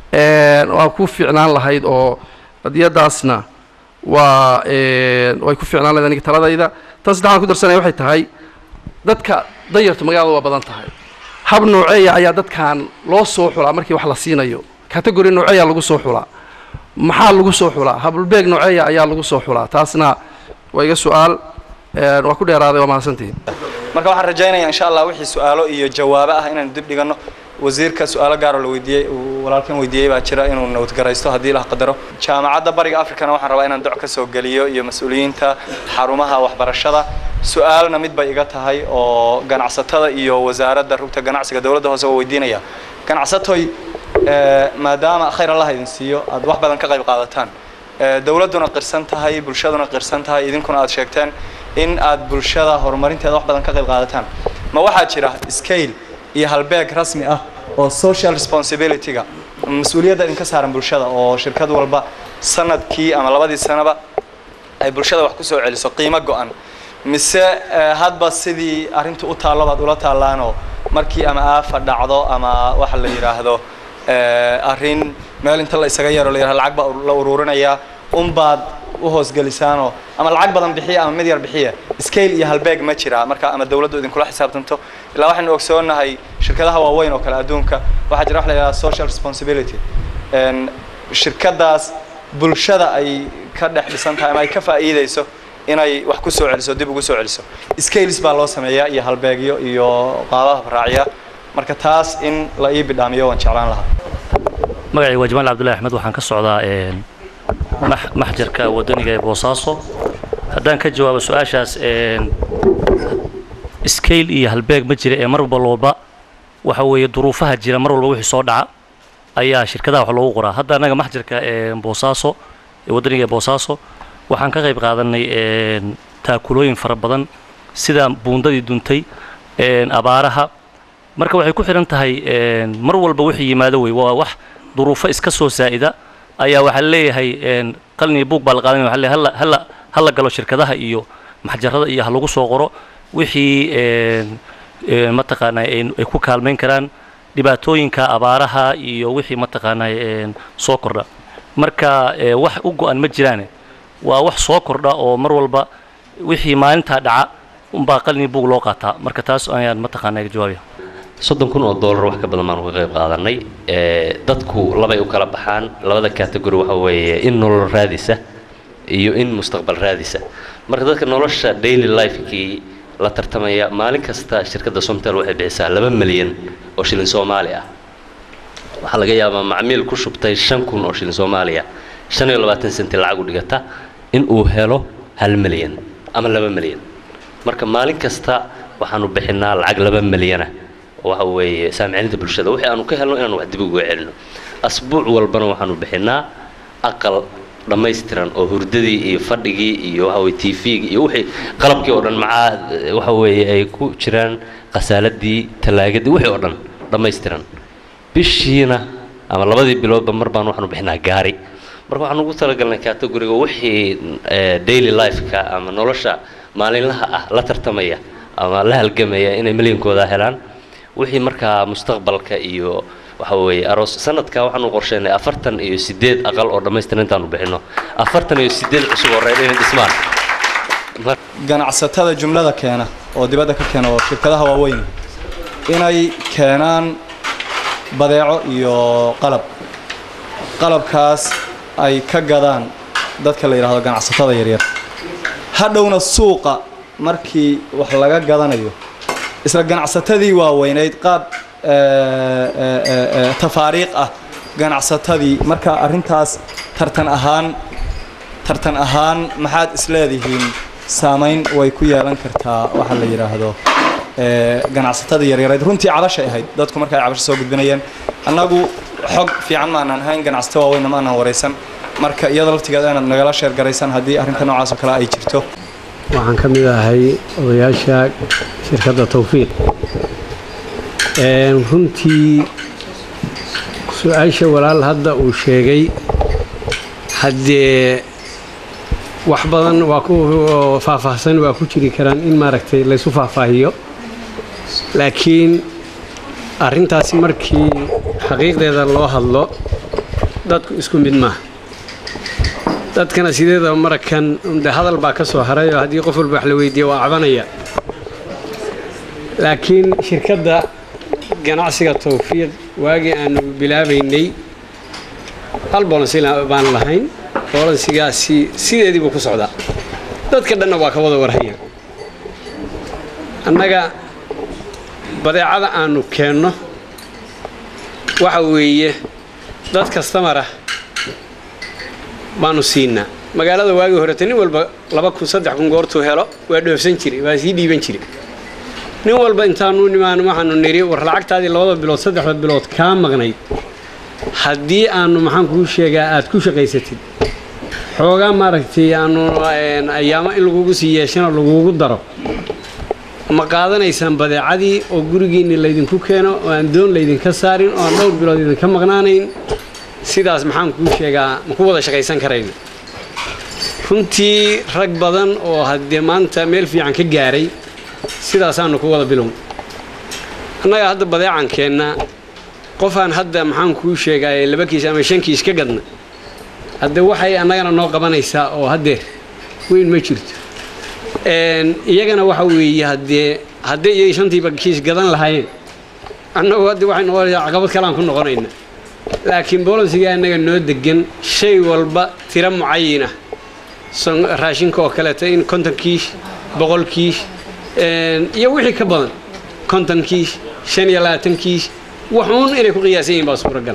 waa ku fiicnaan lahayd oo qadiyadaasna waa way ku fiicnaan lahayd aniga taladayda tan saddexaan ku darsanaya waxay tahay dadka danyartu magaalada waa badan tahay hab nooceeya ayaa dadkan loo soo xulaa markii wax la siinayo category nooceeya lagu soo xulaa maxaa lagu soo xulaa habulbeeg nooceeya ayaa lagu soo xulaa taasna waa iga su-aal waa ku dheeraaday waa mahadsantihiin marka waxaan rajaynayaa insha allah wixii su-aalo iyo jawaabo ah inaan dib dhiganno wasiirka su-aalo gaaroo la weydiiyey uu walaalkan weydiiyey baa jira inuu nabadgaraysto haddii la qadaro jaamacadda bariga africana waxaan rabaa inaan doc ka soo geliyo iyo mas-uuliyiinta xarumaha waxbarashada su-aalna mid bay iga tahay oo ganacsatada iyo wasaaradda rugta ganacsiga dowladda hoose waa weydiinaya ganacsatoy maadaama khayr allah idin siiyo aad wax badan ka qayb qaadataan dowladduna qirsan tahay bulshaduna qirsan tahay idinkuna aad sheegteen in aad bulshada horumarinteeda wax badan ka qayb qaadataan ma waxaa jira scale iyo halbeeg rasmi ah oo social responsibility-ga mas-uuliyadda idinka saaran bulshada oo shirkad walba sanadkii ama labadii sanaba ay bulshada wax ku soo celiso qiimo go-an mise hadba sidii arrinta u taallo baad ula taallaanoo markii ama aafa dhacdo ama waxa la yidhaahdo arrin meel inta la isaga yaro la yidhahdo lacag baa la uruurinayaa unbaad u hoosgelisaanoo ama lacag badan bixiya ama mid yar bixiya scale iyo halbeeg ma jira marka ama dawladdu idinkula xisaabtanto ilaa waxaynu ogsoonahay shirkadaha waaweyn oo kale adduunka waxaa jira wax la yidhahda social responsibility shirkadaas bulshada ay ka dhex dhisan tahay ama ay ka faa'iidayso inay wax ku soo celiso dib ugu soo celiso scales baa loo sameeyaa iyo halbeegyo iyo qaabaha raaciya marka taas in la ii bidhaamiyo waan jeclaan lahaa magacay waa jamaal cabdullahi axmed waxaan ka socdaa maxjarka wadaniga ee boosaaso haddaan ka jawaabo su-aashaas scale iyo halbeeg ma jira ee mar walba waxa weeye duruufaha jira mar walba wixii soo dhaca ayaa shirkadaha wax loogu qoraa hadda annaga maxjarka boosaaso ee wadaniga ee boosaaso waxaan ka qayb qaadanay taakulooyin fara badan sida buundadii duntay abaaraha marka waxay ku xidhan tahay mar walba wixii yimaado wey waa wax duruufo iska soo saa'ida ayaa waxaa leeyahay qalin iyo buug baa la qaadanaya waxa leeyahay hala hala galo shirkadaha iyo maxjarada iyo ha lagu soo qoro wixii mataqaanaa ay ku kaalmayn karaan dhibaatooyinka abaaraha iyo wixii mataqaanaa soo kordha marka wax u go-an ma jiraane waa wax soo kordha oo mar walba wixii maalintaa dhaca unbaa qalin iyo buug loo qaataa marka taas ayaan mataqaanaa iga jawaabaya soddon kun oo dollar wax ka badan baan uga qayb qaadanay dadku labay u kala baxaan labada category waxa weeye in nolol raadisa iyo in mustaqbal raadisa marka dadka nolosha daily lifekii la tartamaya maalin kasta shirkadda somtel waxay bixisaa laba milyan oo shilin soomaali ah waxaa laga yaabaa macmiil ku shubtay shan kun oo shilin soomaaliya shan iyo labaatan senti lacag u dhigata in uu helo hal milyan ama laba milyan marka maalin kasta waxaanu bixinaa lacag laba milyana waxa weeye saamiciinta bulshada wixii aanu ka helno inaanu wax dib uga celino asbuuc walbana waxaanu bixinaa aqal dhammaystiran oo hurdadii iyo fadhigii iyo waxa weye tvgii iyo wixii qalabkii oo dhan macaa waxa weeye ay ku jiraan khasaaladii talaagadii wixii oo dhan dhammaystiran bishiina ama labadii biloodba mar baan waxaanu bixinaa gaari marka waxaan ugu talagalnay categoriga wixii daily lifeka ama nolosha maalinlaha ah la tartamaya ama la halgamaya inay milyankooda helaan wixii markaa mustaqbalka iyo waxa weeye aroos sanadka waxaanu qorsheynay afartan iyo sideed aqal oo dhammaystiran intaanu bixinno afartan iyo sideed cusub oo reer inay dhismaan ganacsatada jumlada keena oo dibadda ka keena oo shirkadaha waaweyn inay keenaan badeeco iyo qalab qalabkaas ay ka gadaan dadka la yidhaahdo ganacsatada yaryar hadhowna suuqa markii wax laga gadanayo isla ganacsatadii waaweynayd qaab tafaariiq ah ganacsatadii marka arrintaas tartan ahaan tartan ahaan maxaad isleedihiin saamayn way ku yeelan kartaa waxa la yidhaahdo ganacsatada yaryareed runtii cabashay ahayd dadku marka ay cabasho soo gudbinayeen annagu xog fiican maanaan hayn ganacsato waaweynna maanaan waraysan marka iyada laftigeeda inaad nagala sheergaraysan haddii arrinta noocaas oo kale ay jirto waxaan ka mid ahay odayaasha shirkadda tawfiiq runtii su-aasha walaal hadda uu sheegay haddee wax badan waa ku faahfaahsan waa ku jiri karaan in maaragtay laysu faahfaahiyo laakiin arrintaasi markii xaqiiqdeeda loo hadlo dadku isku mid maaha dadkana sideedaba marakan de hadal baa ka soo haray oo haddii qof walba wax la weydiiya waa cabanaya laakiin shirkadda ganacsiga tawfiiq waagii aanu bilaabaynay hal bolansi baan lahayn bolansigaasi sideedii buu ku socdaa dadka dhanna waa ka wada warhaya annaga badeecada aanu keenno waxa weeye dad kastamara baanu siinaa magaalada waagii horete nin walba laba kun saddex kun goortuu helo waa dhoofsan jiray waa sii dhiiban jiray nin walba intaanu nimaan waxaanu niri war lacagtaadii labada bilood saddexda bilood kaa maqnayd haddii aanu maxaan kuu sheegaa aad ku shaqaysatid xoogaa maaragtay aanu ayaamo in lagugu sii yeeshana lagugu daro ma qaadanaysaan badeecadii oo gurigiinni laydinku keeno oo aan doon laydinka saarin oo aan dhowr bilood idinka maqnaanayn sidaas maxaan kuu sheegaa ma ku wada shaqaysan karayna runtii rag badan oo haddee maanta meel fiican ka gaaray sidaasaanu ku wada bilown annaga hadda badeecan keennaa qofaan hadda maxaan kuu sheegaay laba kiis ama shan kiis ka gadna hadde waxay annagana noo qabanaysaa oo haddeer weyn ma jirto iyagana waxa weeye haddee haddii iyay shantiiba kiis gadan lahaayeen annagu hadde waxay noqonaysaa caqabad kaleaan ku noqonayna laakiin bolansiga annaga noo degan shay walba tiro mucayina raashinka oo kaleeto in konton kiish boqol kiish iyo wixii ka badan konton kiish shan iyo labaatan kiish waxuun inay ku qiyaasan yihin baa suuragal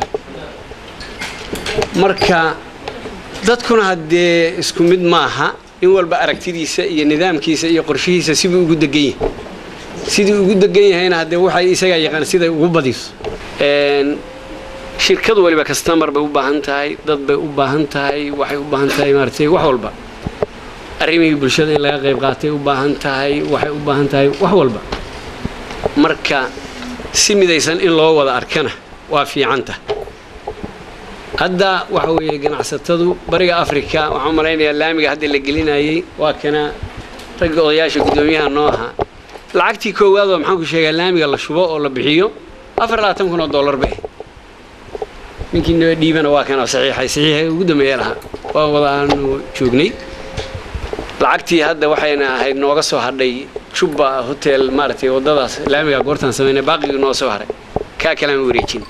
marka dadkuna haddee isku mid maaha in walba aragtidiisa iyo nidaamkiisa iyo qorshihiisa siduu ugu degan yahay siduu ugu degan yahayna haddee waxay isagaa yaqaan siday ugu badiso shirkad waliba kastamar bay u baahan tahay dad bay u baahan tahay waxay u baahan tahay maaragtay wax walba arrimihii bulshada in laga qayb qaatay u baahan tahay waxay u baahan tahay wax walba marka si midaysan in loo wada arkana waa fiicanta hadda waxa weeye ganacsatadu bariga africa waxaan u malaynayaa laamiga hadda la gelinayay waa kana ragga odayaasha guddoomiyaha noo ahaa lacagtii koowaad oo maxaan ku sheegaa laamiga la shubo oo la bixiyo afar labaatan kun oo dollar bay ninkii noo dhiibana waa kana saxiixay saxiixay ugu dambeeya lahaa waa wada aanu joognay lacagtii hadda waxayna ahayd nooga soo hadhay jubba hotel maaragtay waddadaas laamiga goortaan samaynay baaqigii noo soo haray kaa kalaan wareejin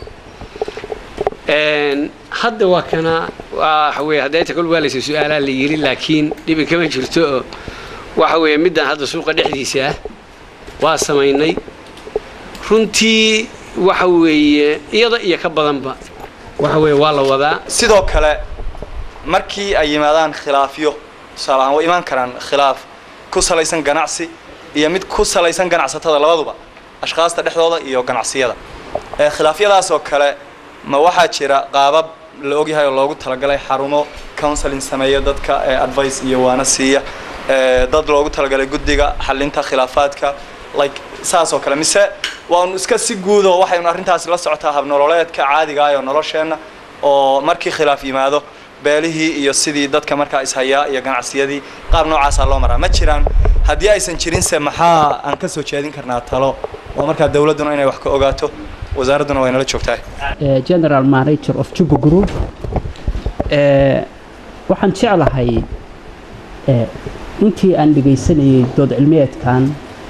hadda waa kana waxa weye haddeeta kol waa laysa su-aalaa la yiri laakiin dhibi kama jirto oo waxa weeye middan hadda suuqa dhexdiisa ah waa samaynay runtii waxa weeye iyada iyo ka badanba waxa weeye waa la wadaa sidoo kale markii ay yimaadaan khilaafyo tusaale ahaan way imaan karaan khilaaf ku salaysan ganacsi iyo mid ku salaysan ganacsatada labaduba ashkhaasta dhexdooda iyo ganacsiyada ee khilaafyadaas oo kale ma waxaa jira qaabab la ogyahay oo loogu talagalay xarumo counseling sameeya dadka ee advice iyo waana siiya ee dad loogu talagalay guddiga xalinta khilaafaadka like saas oo kale mise waanu iska si guudo waxaynu arrintaasi la socotaa habnololeedka caadiga ah oo nolosheenna oo markii khilaaf yimaado beelihii iyo sidii dadka markaa ishayaa iyo ganacsiyadii qaab noocaasaa loo maraa ma jiraan haddii aysan jirinse maxaa aan ka soo jeedin karnaa talo oo markaa dawladduna inay wax ka ogaato wasaaradduna way nala joogtahay general manager of juba group waxaan jeclahay intii aan dhegaysanayay dood cilmiyeedkan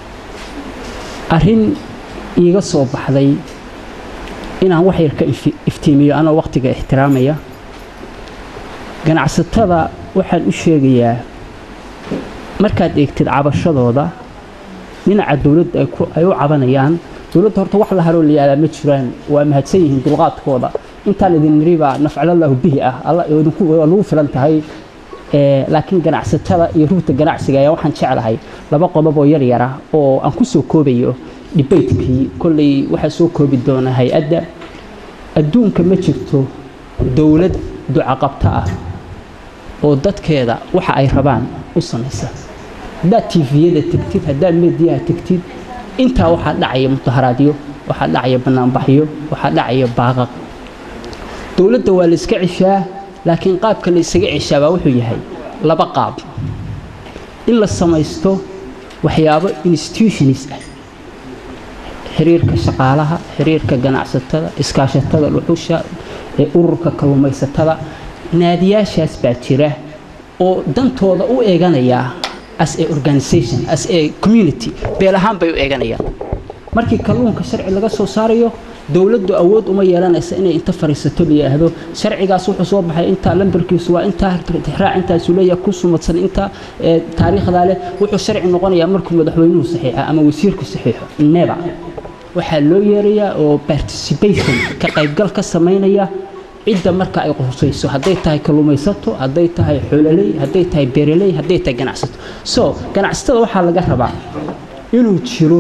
arrin iiga soo baxday inaan wax yar ka iftiimiyo anoo wakhtiga ixtiraamaya ganacsatada waxaan u sheegayaa markaad eegtid cabashadooda dhinaca dawladda ay u cabanayaan dawladda horta wax la haroo layaadaa ma jiraan waa mahadsan yihiin dulqaadkooda intaan idin niribaa nafcalallahu bihi ah alla waa lagu filan tahay laakiin ganacsatada iyo rugta ganacsiga ayaa waxaan jeclahay laba qodob oo yar yara oo aan ku soo koobayo dhibaytkii kolley waxaa soo koobi doona hay-adda adduunka ma jirto dawlad ducaqabto ah oo dadkeeda waxa ay rabaan u samaysa haddaad tifiyada tegtid haddaad mediyaha tegtid intaa waxaa dhacaya mudaharaadyo waxaa dhacaya bannaanbaxyo waxaa dhacaya baaqaq dowladda waa la iska ceshaa laakiin qaabka la isaga ceshaa baa wuxuu yahay laba qaab in la samaysto waxyaabo institutionis ah xiriirka shaqaalaha xiriirka ganacsatada iskaashatada dhuxusha ee ururka kalluumaysatada naadiyaashaas baa jira oo dantooda u eeganaya as a organization as a community beel ahaan bay u eeganayaan markii kalluunka sharci laga soo saarayo dowladdu awood uma yeelanaysa inay inta fariisato la yidhaahdo sharcigaas wuxuu soo baxay intaa lambarkiisu waa intaa tixraac intaasu leeyahay ku sumadsan inta taariikhdaa leh wuxuu sharci noqonayaa markuu madaxweynuhu saxiixa ama wasiirku saxiixo neba waxaa loo yeerayaa oo participation ka qaybgal ka samaynaya cidda marka ay qusayso hadday tahay kalluumaysato hadday tahay xoololey hadday tahay beeraley hadday tahay ganacsato so ganacsatada waxaa laga rabaa inuu jiro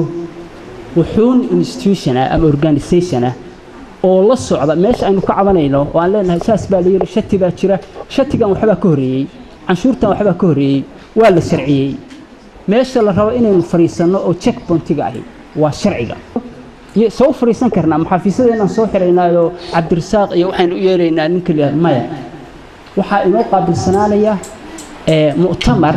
wuxuun institution ah ama organisation ah oo la socda meesha aynu ka cabanayno oo aan leenahay saas baa la yidhi shati baa jira shatigan waxbaa ka horreeyey canshuurtan waxbaa ka horreeyey waa la sharciyey meesha la rabo inaynu fadhiisanno oo check pointiga ahi waa sharciga iyo soo fadhiisan karnaa maxaafiisadeenaan soo xiraynaayo cabdirasaaq iyo waxaynu u yeeraynaa ninka liyaha maya waxaa inoo qaabilsanaanaya mu'tamar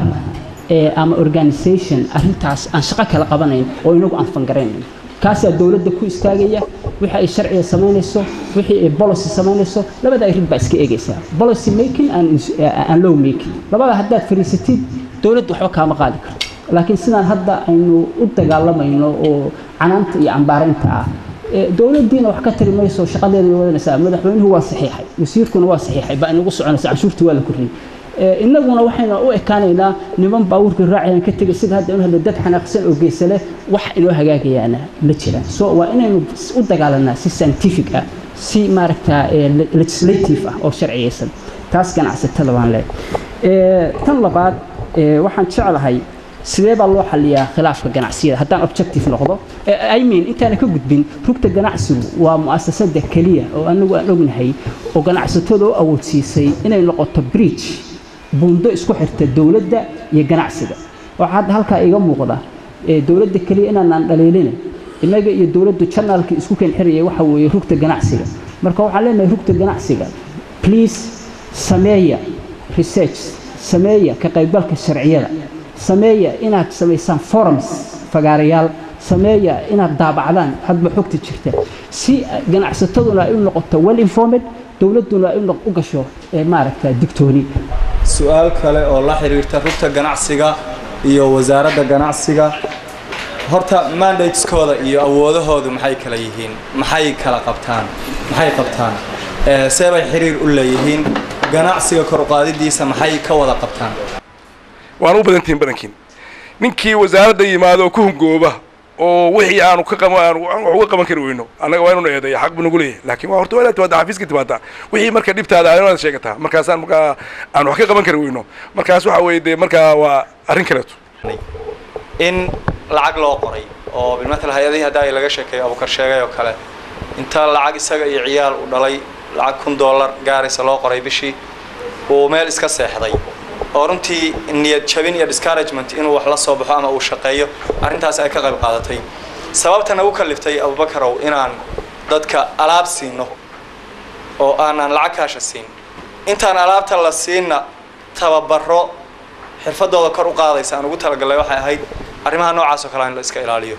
ama organisation arrintaas aan shaqo kala qabanayn oo inagu aan fangaraynayn kaasaa dowladda ku istaagaya wixii ay sharciga samaynayso wixii ay policy samaynayso labada arrin baa iska eegaysaa policy making and law making labada haddaad fadhiisatid dowladda waxba kaama qaadi karto laakiin sidaan hadda aynu u dagaalamayno oo canaanta iyo cambaaraynta ah dowladdiina wax ka tari mayso shaqadeeda way wadanaysaa madaxweynuhu waa saxiixay wasiirkuna waa saxiixay baa inagu soconaysa canshuurta waa la korriyey innaguna waxaynu u ekaanaynaa niman baabuurkii raacayaan ka tegay sida hadda inu hadla dad xanaaqsan oo geesa leh wax inoo hagaagayaana ma jiraan so waa inaynu u dagaalanaa si scientific ah si maaragtaa legislative ah oo sharciyaysan taas ganacsatada baan leeyahay tan labaad waxaan jeclahay sidee baa loo xaliyaa khilaafka ganacsiyada haddaan objective noqdo i mean intaana ka gudbin rugta ganacsigu waa mu'asasada keliya oo anagu aan ognahay oo ganacsatada u awoodsiisay inay noqoto bridge buundo isku xirta dowladda iyo ganacsiga waxaa hadda halkaa iga muuqda dowladda keliya inaanaan dhaliilina innaga iyo dowladdu janaalka isku keen xiraya waxa weeye rugta ganacsiga marka waxaan leenahay rugta ganacsiga please sameeya research sameeya ka qaybgalka sharciyada sameeya inaad samaysaan forums fagaarayaal sameeya inaad daabacdaan hadba xogta jirta si ganacsataduna ay u noqoto well informed dowladduna ay u gasho maaragta digtooni su-aal kale oo la xiriirta rugta ganacsiga iyo wasaaradda ganacsiga horta mandateskooda iyo awoodahoodu maxay kala yihiin maxay kala qabtaan maxay qabtaan see bay xiriir u leeyihiin ganacsiga kor uqaadidiisa maxay ka wada qabtaan waan u badantihiin badankiin ninkii wasaaradda yimaado oo ku hungooba oo wixii aanu ka qaban aanu wax uga qaban kari weyno annaga waa inuu eedeeya xaq buu nagu leeyahay laakiin waa horta waa inaad timaada xafiiska timaada wixii marka dhibtaada aad inaad sheegataa markaasaan markaa aan wax ka qaban kari weyno markaas waxa weeye dee markaa waa arrin kaleeto in lacag loo qoray oo bilmatal hay-adihii hadda ay laga sheekeeyo abukar sheegay oo kale inta lacag isaga iyo ciyaal u dhalay lacag kun dollar gaaraysa loo qoray bishii uu meel iska seexday oo runtii niyad jabin iyo discouragement inuu wax la soo baxo ama uu shaqeeyo arrintaas ay ka qayb qaadatay sababta nagu kaliftay abubakarow inaan dadka alaab siino oo aanaan lacag kaasha siin intaan alaabta la siinna tababaro xirfadooda kor u qaadaysa aan ugu talagalay waxay ahayd arrimaha noocaas oo kale in la iska ilaaliyo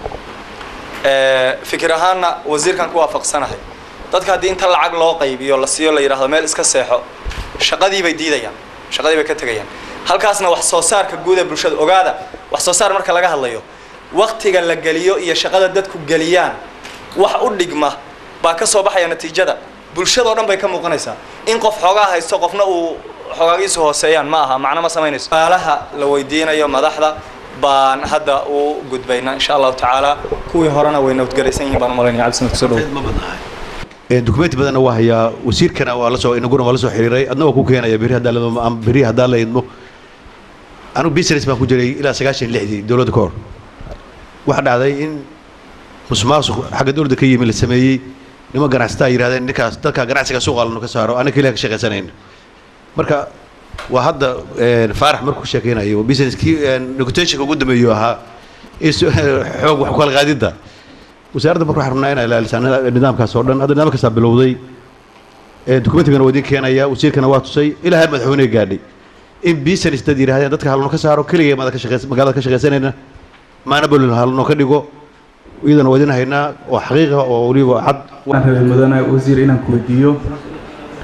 fikir ahaanna wasiirkan ku waafaqsanahay dadka haddii inta lacag loo qaybiyo la siiyo la yidhaahdo meel iska seexo shaqadii bay diidayaan shaqadii bay ka tegayaan halkaasna wax soo saarka guud ee bulshada ogaada wax soo saar marka laga hadlayo waktiga la geliyo iyo shaqada dadku geliyaan wax u dhigma baa ka soo baxaya natiijada bulshadao dhan bay ka muuqanaysaa in qof xoogaa haysto qofna uu xogaagiisu hooseeyaan ma aha macno ma samaynayso su'aalaha la weydiinayo madaxda baan hadda u gudbaynaa insha allahu tacaala kuwii horena way nabadgelaysan yihiin baan u malaynaya cabdisamad kusoo dhow dukumenti badanna waa hayaa wasiirkana waa lasoo inaguna waa la soo xiriiray adna waa ku keenaya beri haddaan la beri haddaan la idmo anigu business baan ku jiray ilaa sagaashan lixdii dowladda ka hor waxaa dhacday in musuqmaasuq xagga dowladda ka yimi la sameeyey niman ganacsataa yidhahdeen ninkaas dadka ganacsiga suuqa lanu ka saaro anaga keliya ka shaqaysanayna marka waa hadda faarax markuu sheekeynayo businesskii negotiationka ugu dambeeyo ahaa xoog wax ku kala qaadidda wasaaradda marka waxaan rabnaa inay ilaalisaa nidaamkaas oo dhan hadda nidaamkaasaa bilowday dokumentigana waa idin keenaya wasiirkana waa tusay ilaa heer madaxweyne gaadhay in business dad yidhahdeen dadka halno ka saaro keligay maada ka shaqeys magaalada ka shaqaysanayna maana bolin halno ka dhigo iyadana waa idin haynaa oo xaqiiqa oo weliba cad waxaan rabay mudane wasiir inaan ku weydiiyo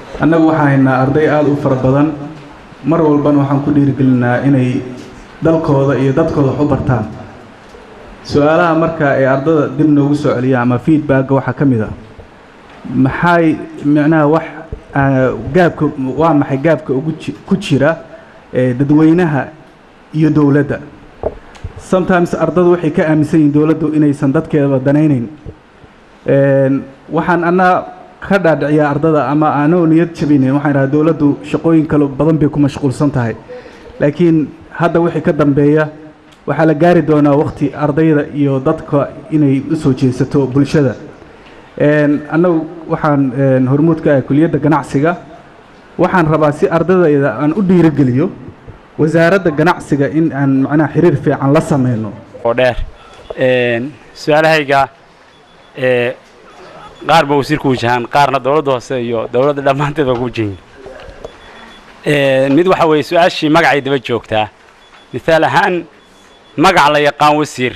annagu waxaan haynaa arday aada u fara badan mar walbana waxaan ku dhiirigelinaa inay dalkooda iyo dadkooda wax u bartaan su-aalaha marka ay ardada dib noogu soo celiyaan ama feedbacka waxaa ka mid a maxay micnaha wax ah, gaabka waa maxay gaabka ugu ji- ku jira ee dadweynaha iyo dowladda sometimes ardadu waxay ka aaminsan yihiin dowladdu inaysan dadkeedaba danaynayn Een, waxaan anaa ka dhaadhiciyaa ardada ama aanoo niyad jabinayn waxaan idhaha dowladdu shaqooyin kale badan bay ku mashquulsan tahay laakiin hadda wixii ka dambeeya waxaa la gaari doonaa waqti ardayda iyo dadka inay u soo jeesato bulshada Een, annagu waxaan een, hormuud ka ahay kuliyadda ganacsiga waxaan rabaa si ardadayda aan u dhiirigeliyo wasaaradda ganacsiga in aan macnaha xiriir fiican la sameyno oo dheer Een, su-aalahayga ee qaar ba wasiirku wajahaan qaarna dowladda hoose iyo dowladda dhammaanteed baa ku wajahin Een, mid waxa weeye su-aashii magacay daba joogtaa mithaal ahaan magac la yaqaan wasiir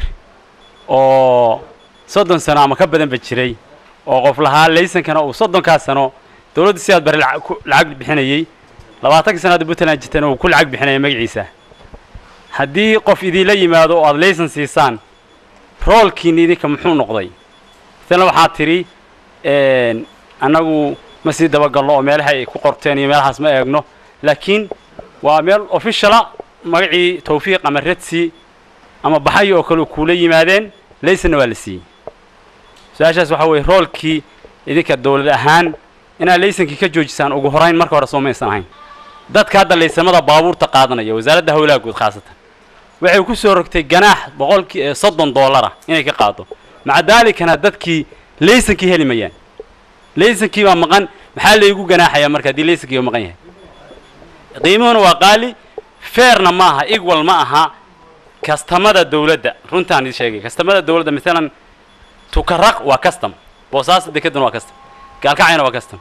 oo soddon sano ama ka badanba jiray oo qof lahaa laysankana uu soddonkaa sano dowladda sidaad bari lacag ku- lacag bixinayey labaatankii sano hadda puntland jirtana uu ku lacag bixinaya magaciisa haddii qof idinla yimaado oo aad laysan siisaan roolkiina idinka muxuu noqday isna waxaa tidhi een, annagu ma sii dabagalno oo meelaha ay ku qorteen iyo meelahaas ma eegno laakiin waa meel officiala magacii tawfiiq ama redsi ama baxayo oo kale u kuula yimaadeen laysanna waa la siiyey su-aashaas waxaa weeye roolkii idinka dowlad ahaan inaad laysankii ka joojisaan ugu horayn marka hore soo maysan ahayn dadka hadda laysamada baabuurta qaadanaya wasaaradda howlaha guud khaasatan waxay ku soo rogtay ganaax boqolkii ee soddon doolara inay ka qaado maca daalikana dadkii laysankii heli mayaan laysankii baa maqan maxaa laygu ganaaxayaa marka haddii laysankii uu maqan yahay qiimuhuna waa qaali feerna ma aha igwal ma aha kastamada dowladda runtaan idin sheegay kastamada dowladda maalan tukaraq waa custom boosaas dekeduna waa custom gaalkacayna waa custom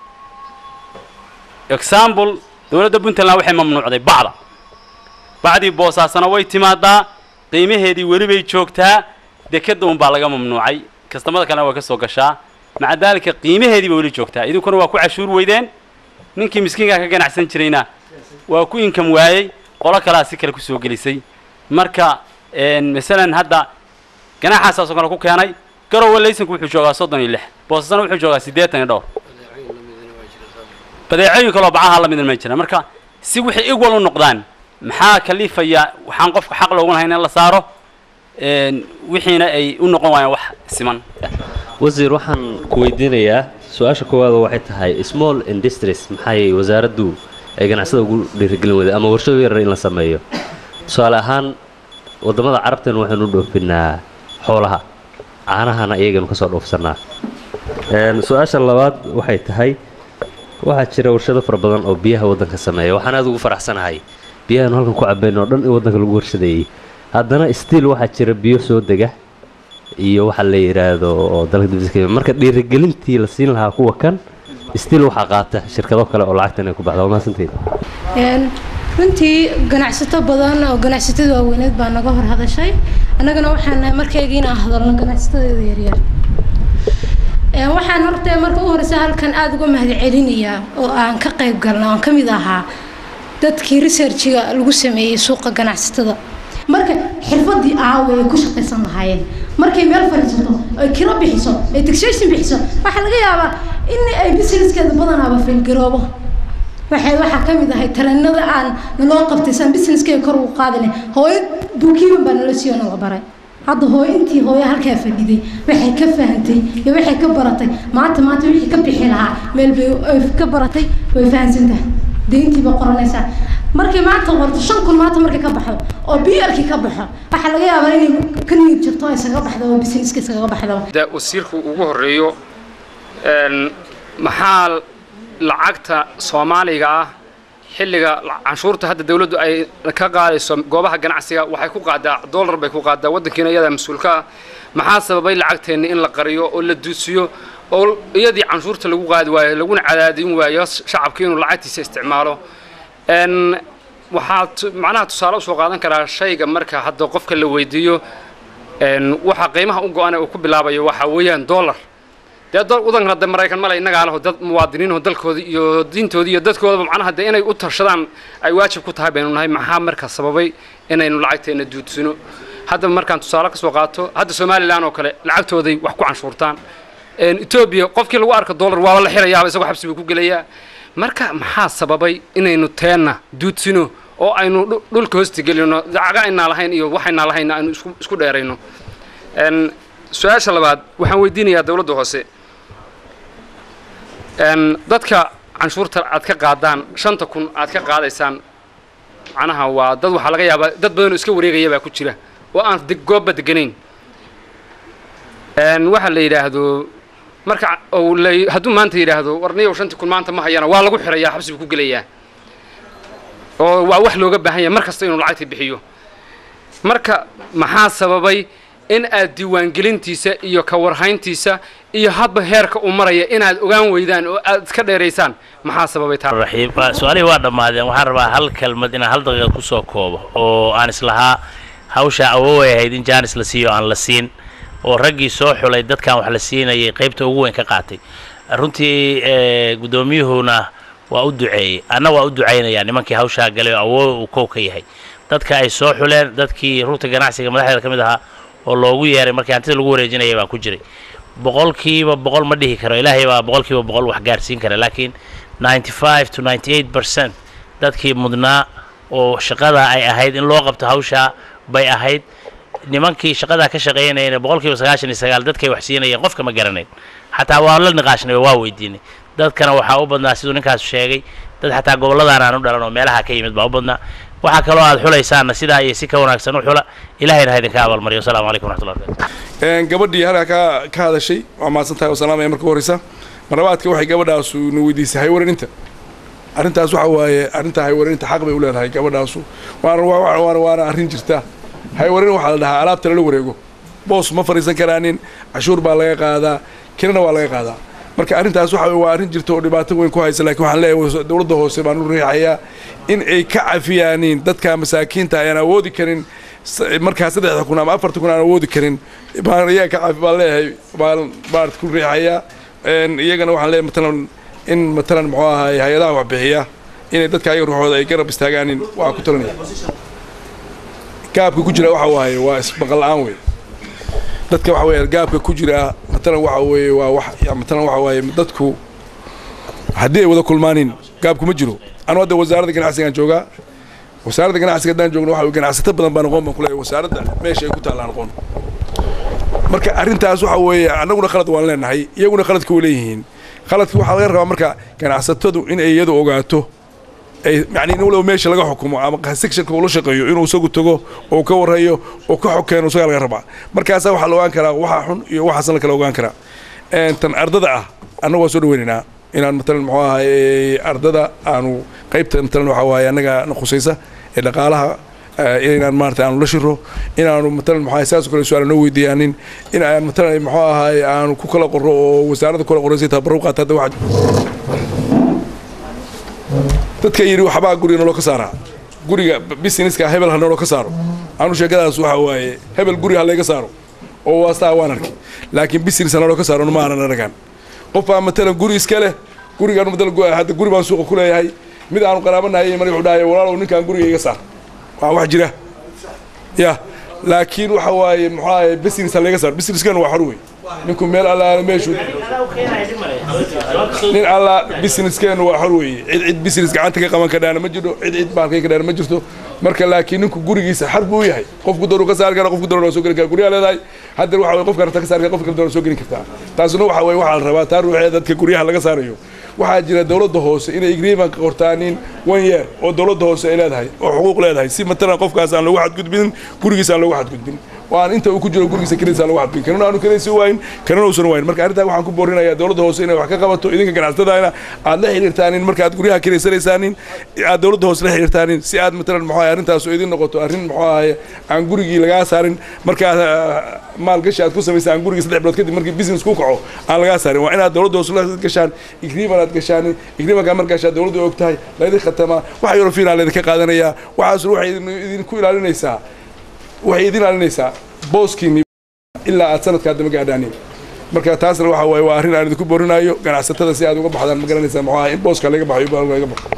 example dowladda puntland waxay mamnuucday bacda bacdii boosaasana way timaadaa qiimaheedii weli bay joogtaa dekeda un baa laga mamnuucay kastamada kalena way ka soo gashaa maca daalika qiimaheedii bay weli joogtaa idinkuna waa ku cashuur weydeen ninkii miskiinkaa ka ganacsan jirayna waa ku inkam waayey qolo kalaa si kale kusoo gelisay marka een, masalan hadda ganaaxaasaasoo kale ku keenay garowe laysanku wuxuu joogaa soddon iyo lix boosasana wuxuu joogaa siddeetan iyo dhowr badeecooyin kaloo bacaha la midna ma jira marka si wixii igwal u noqdaan maxaa kalifaya waxaan qofka xaq loogu lahayn in la saaro een, wixiina ay u noqon waayaan wax siman wasiir waxaan ku weydiinayaa su-aasha koowaad waxay tahay small industries maxay wasaaraddu ay ganacsada ugu dhiirigelin weyday ama warshado yarar in la sameeyo tusaale ahaan waddamada carabtan waxaynu u dhoofinaa xoolaha caanahana iyaganu ka soo dhoofsanaa Een, su-aasha labaad waxay tahay waxaa jira warshado fara badan oo biyaha waddanka sameeya waxaan aad ugu faraxsanahay biyahaanu halkan ku cabayno oo dhan in waddanka lagu warshadeeyey haddana stiil waxaa jira biyo soo dega iyo waxa la yidhaahdo oo dalka dibadiisa ka yimid. marka dhiirigelintii la siin lahaa kuwa kan stiil waxaa qaata shirkado kale oo lacagtan ay ku baxda waa mahadsantihiin Een, runtii ganacsato badan oo ganacsatada waaweyneed baa naga hor hadashay annagana waxaan nahay markayga inaan hadalno ganacsatadeeda yaryar Een, waxaan horta marka u horeysa halkan aada uga mahadcelinayaa oo aan ka qayb galna oon ka mid ahaa dadkii researchiga lagu sameeyey suuqa ganacsatada marka xirfadii aawe ay ku shaqaysan lahaayeen markay meel fadhiisato ay kiro bixiso ay taxation bixiso waxaa laga yaabaa in ay businesskeeda badanaaba failgaroobo waxay waxaa ka mid ahay tareenada aan naloo qabtay saan businesskeyga kor ugu qaadine hooyo buukiiban baa nala siiyo nala baray hadda hooyo intii hooyo halkaa fadhiday waxay ka fahantay iyo waxay ka baratay maanta maanta wixii ka bixi lahaa meel bay ay ka baratay way fahansan tahay deyntii bay qoranaysaa markay maanta qorto shan kun maanta markay ka baxdo oo blkii ka baxo waxaa laga yaabaa inay ka niyad jirto ay isaga baxdo oo businesska isaga baxdo da wasiirku ugu horeeyo een, maxaa lacagta soomaaliga ah xilliga la- canshuurta hadda dawladdu ay ka qaadayso goobaha ganacsiga waxay ku qaadaa dollar bay ku qaadaa waddankiina iyadaa mas-uulka ah maxaa sababay lacagteenna in la qariyo oo la duusiyo oo iyadii canshuurta lagu qaadi waayo laguna cadaadin waayo shacabkii inuu lacagtiisa isticmaalo een, waxaa tu- macnaha tusaale usoo qaadan karaa shayga marka hadda qofka la weydiiyo een, waxa qiimaha u go-an ee uu ku bilaabayo waxaa weeyaan dollar dee dal wadankan hadda maraykan male innagaa leho dad muwaadiniinoo dalkooda iyo diintooda iyo dadkoodaba macnaha dee inay u tashadaan ay waajib ku tahay baynu nahay maxaa marka sababay inaynu lacagteena duudsino hadda markaan tusaale ka soo qaato hadda somalilan oo kale lacagtooday wax ku canshuurtaan etoobiya qofkii lagu arka dollar waaba la xirayaaba isagoo xabsi buu ku gelayaa marka maxaa sababay inaynu teenna duudsino oo aynu dhulka hoosta gelino lacaga aynaa lahayn iyo waxaynaa lahayn aynu isku isku dheerayno su-aasha labaad waxaan weydiinayaa dowladda hoose dadka canshuurta aad ka qaadaan shanta kun aad ka qaadaysaan macnaha waa dad waxaa laga yaabaa dad badanoo iska wareegaya baa ku jira oo aan goobba deganayn waxaa la yidhaahdo marka hadduu maanta yidhaahdo warniyow shantii kun maanta ma hayana waa lagu xirayaa xabsi buu ku gelayaa oo waa wax looga baahan yahay mar kasta inuu lacagta bixiyo marka maxaa sababay in aad diiwaangelintiisa iyo ka warhayntiisa iyo hadba heerka uu maraya inaad ogaan weydaan oo aad iska dheeraysaan maxaa sababay taa raxiim su-aalihii waa dhammaadeen waxaan rabaa hal kelmad inaan hal daqiiqa kusoo koobo oo aan islahaa hawshaa awooway ahayd in jaanis la siiyo aan la siin oo raggii soo xulay dadkan wax la siinayay qaybta ugu weyn ka qaatay runtii guddoomiyuhuna waa u duceeyey anna waa u ducaynayaa nimankii hawshaa galay oo awoow uu kow ka yahay dadka ay soo xuleen dadkii rugta ganacsiga madaxdeeda ka mid ahaa oo loogu yeeray markii hantida lagu wareejinaya baan ku jiray boqolkiiba boqol ma dhihi karo ilaahay baa boqolkiiba boqol wax gaarsiin kara laakiin ninety five to ninety eight percent dadkii mudnaa oo shaqada ay ahayd in loo qabto hawshaa bay ahayd nimankii shaqadaa ka shaqaynayana boqolkiiba sagaashan iyo sagaal dadkay wax siinayeen qofka ma garanayn xataa waa la niqaashnay oo waa weydiinay dadkana waxaa u badnaa siduu ninkaas sheegay dad xataa gobolladaan aan u dhalan oo meelaha ka yimid baa u badnaa waxaa kaloo aad xulaysaanna sidaa iyo si ka wanaagsan u xula ilahayna ha idinka abaalmariyo wasalaamu calaykum waraxmatullahi barakatu gabadhii halkaa ka ka hadashay waa mahadsan tahay oo salaamaya marka horeysa marlabaadka waxay gabadhaasu na weydiisay haywaraninta arrintaas waxa waaye arrintaa haywaraninta xaq bay u leedahay gabadhaasu waana waana waana arrin jirta haywarin waxaa la dhahaa alaabta lala wareego boos ma fadhiisan karaanin cashuur baa laga qaadaa kirana waa laga qaadaa marka arrintaas waxa waa arrin jirta oo dhibaato weyn ku haysa laakiin waxaan leeyahay dowladda hoose baan u riixayaa in ay ka cafiyaaniin dadka masaakiinta ayaan awoodi karin markaa saddexda kun ama afarta kun aan awoodi karin baan iyaga ka cafi baan leeyahay baan baan ku riixayaa iyagana waxaan leeyahay matalan in matalan muxuu ahaay hay-adaha waxbixiya inay dadka ayaga ruuxooda ay garab istaagaanin waa ku talinaya gaabka ku jira waxa waaye waa ismaqal la-aan wey dadka waxa weeye gaabka ku jira matalan waxa weeye waa wax matalan waxa waaye dadku haddii ay wada kulmaanin gaabku ma jiro anu hadda wasaaradda ganacsigaan joogaa wasaaradda ganacsiga haddaan joogno waxa ganacsato badan baan aqoon baan ku leeyahay wasaaradda meesha ay ku taallaan aqoon marka arrintaas waxa weeye annaguna khalad waan leenahay iyaguna khaladka way leeyihiin khaladka waxaa laga rabaa marka ganacsatadu in ay iyadu ogaato ay yani in walow meesha laga xukumo ama sectionka uu la shaqeeyo inuu isagu tago oo ka warrayo oo ka xokeeno isagaa laga rabaa markaasaa waxaa la ogaan karaa waxa xun iyo waxaasan la kala ogaan karaa tan ardada ah annagu waa soo dhaweynaynaa inaan matalan muxuu ahay ardada aanu qaybta matalan waxa waaye annaga na khusaysa ee dhaqaalaha inaan maarata aanu la shiro inaanu matalan muxuu ahay saas oo kale su-aal noo weydiiyaanin in aan matalan muxuu ahay aanu ku kala qorro oo wasaaradda kula qorraysay tababarro qaata hadda waxa dadka yidhi waxbaa guriga noloo ka saaraa guriga businesska hebel ha noloo ka saaro anu sheekadaas waxa waaye hebel guri ha layga saaro oo waastaa waan arkay laakiin business ha noloo ka saaro ma aanan aragan qof baa matalan guri iska leh gurigaan matalan hadda guri baan suuqa ku leeyahay mid aanu qaraabanahay mar wuxuu dhahay walaalow ninkaan guriga iga saar waa wax jira ya laakiin waxa waaye muxuu ahaye business ha layga saaro businesskan waa xor wey ninku meel allaala meeshu nin alla businesskeenu waa xor weeye cid cid business gacanta ka qaban kadhaana ma jirto cid cid baalkay kadhaana ma jirto marka laakiin ninku gurigiisa xar buu yahay qofku doonu ka saari kara qofku doonu waa soo geli kara guryaha leedahay haddana waxa weye qofka rabta ka saari kara qofka doonu soo gelin kartaa taasuna waxa weye waxaa la rabaa taa ruuxee dadka guryaha laga saarayo waxaa jira dowladda hoose inay agreement qortaanin one year oo dowladda hoose ay leedahay oo xuquuq leedahay si matalan qofkaas aan loogu xadgudbin gurigiisa aan loogu xadgudbin waan inta uu ku jiro gurigiisa keliisa lagu xadgudbin kanuna aanu keliisi waayin kanuna uusan waayin marka arrintaa waxaan ku boorinayaa dowladda hoose inay wax ka qabato idinka ganacsatadaana aad la xiriirtaanin marka aad guryaha keliysanaysaanin aad dowladda hoose la xiriirtaanin si aad matalan muxuu ahay arrintaas oo idin noqoto arrin muxuu ahay aan gurigii lagaa saarin markaa maalgashi aad ku samaysaan aan gurigii saddex bilood kadib markii business ku kaco aan lagaa saarin waa inaad dowladda hoose la gashaan agreement aad gashaan agreementka markaashaa dowladda og tahay laydin khatamaa waxa eurofiina laydinka qaadanayaa waxaasuna waxay idinku ilaalinaysaa waxay idin ilaalinaysaa booskiinni ilaa aad sanadkaa dama gaadhaanin marka taasna waxa waaye waa arrin aan idinku boorinayo ganacsatada si aad uga baxdaan ma garanaysaa muxuu ahaa in booska laga baxayo baa laga baxo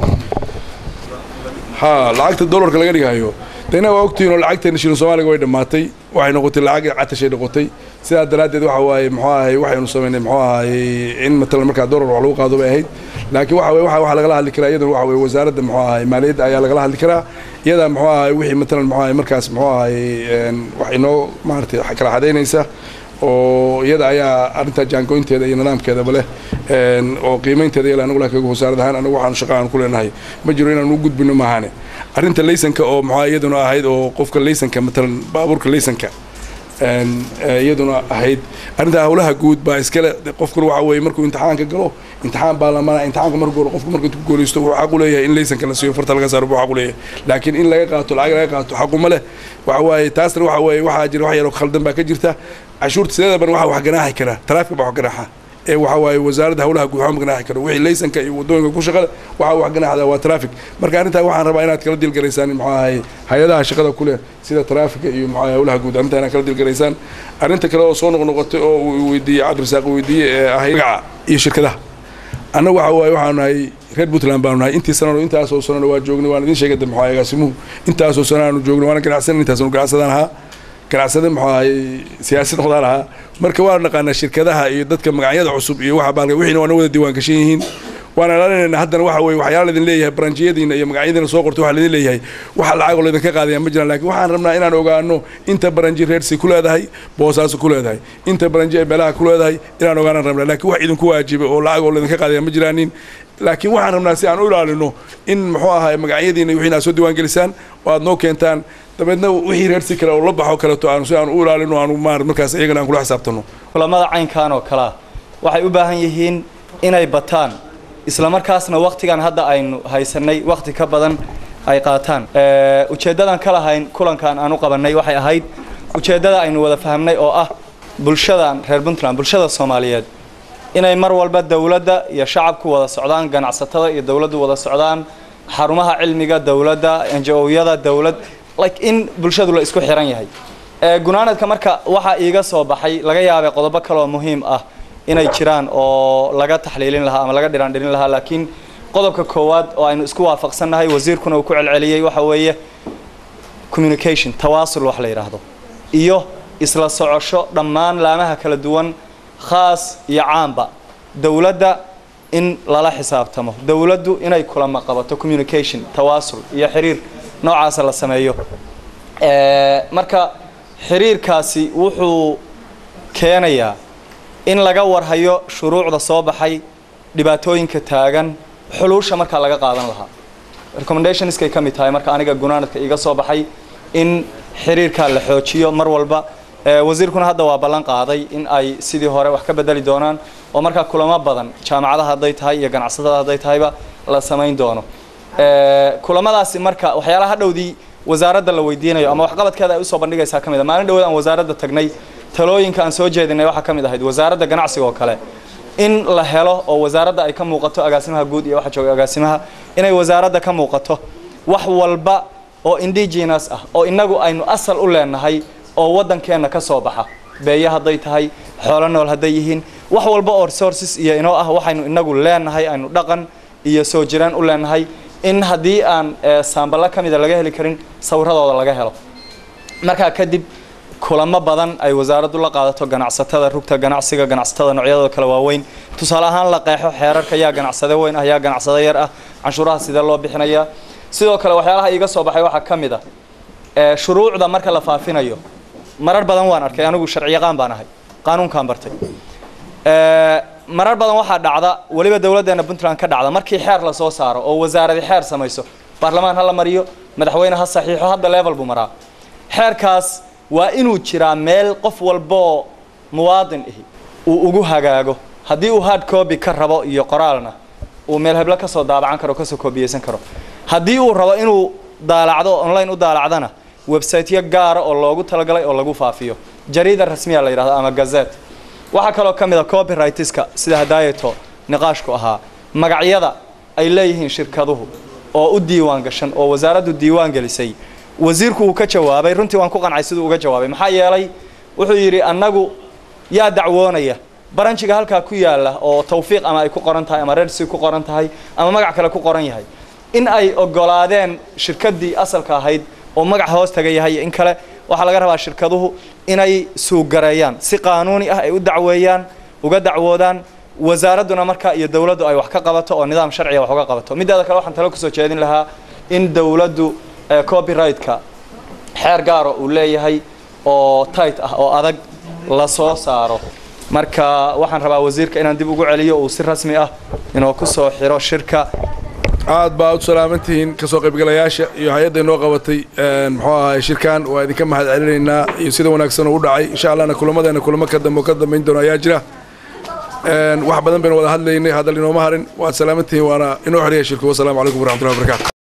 ha lacagta dollarka laga dhigayo dayna waa ogtihiin oo lacagteena shilin soomaaliga way dhammaatay waxay noqotay lacag catashay noqotay sidaa daraaddeed waxa waaye muxuu ahay waxaynu samaynay muxuu ahay in matalan markaa dollar wax lagu qaado bay ahayd laakiin waxa waye waxa waxa lagala hadli karaa iyadana waxa waye wasaaradda muxuu ahay maaliyadda ayaa lagala hadli karaa iyada muxuu ahay wixii matalan muxuu ahay markaas muxuu ahay wax inoo maaragtay kala xadaynaysa oo iyada ayaa arrintaa jaangoynteeda iyo nidaamkeedaba leh oo qiimaynteeda yale anagu laakiin wasaarad ahaan anagu waxaanu shaqa aan ku leenahay ma jiro inaanu u gudbino maahane arrinta laysanka oo maxaa iyaduna ahayd oo qofka laysanka matalan baabuurka laysanka iyaduna ahayd arrinta howlaha guud baa iskale qofkuna waxa weeye markuu imtixaanka galo imtixaan baa lamana imtixaanka markuu galo qofku markuu ku guulaysto wuxuu xaq u leeyahay in laysanka la siiyo farta laga saaro buu xaq u leeyahay laakiin in laga qaato lacag laga qaato xaquma leh waxa waaye taasna waxa weeye waxaa jira wax yaroo khaldan baa ka jirta cashuurta sideedaban waxa wax ganaaxi kara taraafika baa wax ganaaxa ee waxa waaye wasaaradda howlaha guud waxma ganaaxi karo wixii laysanka iyo wadooyinka ku shaqada waxa wax ganaaxda waa traffic marka arrintaa waxaan rabaa inaad kala dilgaraysaan muxuu ahay hay-adaha shaqada ku leh sida traafika iyo muxuu ahay howlaha guud arrintaa inaad kala dilgaraysaan arrinta kale oo soo noqnoqotay oo uu weydiiyey cabdirasaaq weydiiyey ee ahayd magaca iyo shirkadaha annagu waxa waaye waxaanu nahay reer puntland baanu nahay intii sanano intaasoo sanano waa joognay waan idin sheegay muxuu ahay agaasimuhu intaasoo sano aanu joognay waana ganacsanan intaasanu ganacsadaan ahaa ganacsade muxuu ahay siyaasad noqdaan ahaa marka waan naqaanaa shirkadaha iyo dadka magacyada cusub iyo waxa baalka wixiina waana wada diiwaan gashan yihiin waan ilaalinaynaa haddana waxa weeye waxyaala idin leeyahay baranjiyadiina iyo magacyadiina soo qortay waxa idin leeyahay waxa lacag oo laydinka qaadaya ma jiraan laakiin waxaan rabnaa inaan ogaano inta baranji reersi ku leedahay boosaaso ku leedahay inta baranji ay beelaha ku leedahay inaan ogaanaan rabnaa laakiin wax idinku waajibay oo lacag oo laydinka qaadaya ma jiraanin laakiin waxaan rabnaa si aan u ilaalino in muxuu ahay magacyadiina iyo wixiina aad soo diiwaan gelisaan oo aad noo keentaan dabeedna wixii reersi kale oo la baxo kaleeto aanu si aan u ilaalino aanu maar markaas iyagana aan kula xisaabtano kulamada caynkan oo kalea waxay u baahan yihiin inay bataan isla markaasna waktigan hadda aynu haysanay wakti ka badan ay qaataan ujeeddadan ka lahayn kulankan aan u qabannay waxay ahayd ujeeddada aynu wada fahamnay oo ah bulshadan reer puntland bulshada soomaaliyeed inay mar walba dowladda iyo shacabku wada socdaan ganacsatada iyo dowladdu wada socdaan xarumaha cilmiga dowladda njo-yada dowlad like in bulshadu la isku xiran yahay gunaanadka marka waxaa iiga soo baxay laga yaabay qodobo kaleoo muhiim ah inay jiraan oo laga taxliilin lahaa ama laga dhiraandhirin lahaa laakiin qodobka koowaad oo aynu isku waafaqsannahay wasiirkuna uu ku celceliyey waxa weeye communication tawaasul wax la yidhaahdo iyo isla socosho dhammaan laamaha kala duwan khaas iyo caamba dowladda in lala xisaabtamo dowladdu inay kulama qabato communication tawaasul iyo xiriir noocaasa la sameeyo marka xiriirkaasi wuxuu keenayaa in laga warhayo shuruucda soo baxay dhibaatooyinka taagan xuluusha markaa laga qaadan lahaa recommendationskay ka mid tahay marka aniga gunaanadka iga soo baxay in xiriirkaa la xoojiyo mar walba wasiirkuna hadda waa ballan qaaday in ay sidii hore wax ka bedeli doonaan oo markaa kulamo badan jaamacadaha hadday tahay iyo ganacsatada hadday tahayba la samayn doono kulamadaasi marka waxyaalaha hadhowdii wasaaradda la weydiinayo ama waxqabadkeeda ay usoo bandhigaysaa ka mid a maalin dhawood aan wasaaradda tagnay talooyinka aan soo jeedinay waxaa ka mid ahayd wasaaradda ganacsiga oo kale in la helo oo wasaaradda ay ka muuqato agaasimaha guud iyo waxa jooga agaasimaha inay wasaaradda ka muuqato wax walba oo indigenous ah oo innagu aynu asal u leenahay oo waddankeenna ka soo baxa beeye hadday tahay xoolo nool hadday yihiin wax walba oo resources iyo inoo ah waxaynu inagu leenahay aynu dhaqan iyo soo jiraan u leenahay in haddii aan saamballa ka mida laga heli karin sawiradooda laga helo markaa kadib kulamo badan ay wasaaraddu la qaadato ganacsatada rugta ganacsiga ganacsatada noocyadooda kala waaweyn tusaale ahaan la qeexo xeerarka yaa ganacsade weyn ah yaa ganacsade yar ah canshuuraha sidee loo bixinayaa sidoo kale waxyaalaha iiga soo baxay waxaa ka mid a shuruucda marka la faafinayo marar badan waan arkay anigu sharciyaqaan baan ahay qaanuunkaan bartay marar badan waxaa dhacda weliba dowladdeena puntland ka dhacda markii xeer la soo saaro oo wasaaradi xeer samayso baarlamaan ha la mariyo madaxweyne ha saxiixo hadda level buu maraa xeerkaas waa inuu jiraa meel qof walboo muwaadin ihi uu ugu hagaago haddii uu hard copy ka rabo iyo qoraalna uu meel heblo kasoo daabacan karo kasoo koobiyeysan karo haddii uu rabo inuu daalacdo online u daalacdana websiteyo gaara oo loogu talagalay oo lagu faafiyo jariida rasmiya la yidhahdo ama gazet waxaa kaloo ka mid a copyrightska sida hadaayato niqaashku ahaa magacyada ay leeyihiin shirkaduhu oo u diiwaan gashan oo wasaaraddu diiwaan gelisay wasiirku uu ka jawaabay runtii waan ku qancay siduu uga jawaabay maxaa yeelay wuxuu yidhi annagu yaa dacwoonaya baranjiga halkaa ku yaala oo tawfiiq ama ay ku qoran tahay ama redsi ku qoran tahay ama magac kale ku qoran yahay in ay ogolaadeen shirkaddii asalka ahayd oo magac hoos taga yahay iyo in kale waxaa laga rabaa shirkaduhu inay suugareeyaan si qaanuuni ah ay u dacweeyaan uga dacwoodaan wasaaradduna markaa iyo dowladdu ay wax ka qabato oo nidaam sharciga wax uga qabato mideeda kale waxaan talo kusoo jeedin lahaa in dowladdu copyright-ka xeer gaaro uu leeyahay oo tight ah oo adag la soo saaro marka waxaan rabaa wasiirka inaan dib ugu celiyo uu si rasmi ah inuu ku soo xiro shirka aad baa u salaamantihiin kasoo qaybgalayaasha iyo hay-adda inoo qabatay muxuu ahaay shirkan waa idinka mahad celinaynaa iyo sida wanaagsan uu u dhacay insha allahna kulamadeena kulamo ka dambe oo ka dambayn doono ayaa jira wax badan baynu wada hadlaynay hadal inooma harin waad salaamantihiin waana inoo xidhiya shirku wasalaamu calaykum waraxmatullahi wabarakatu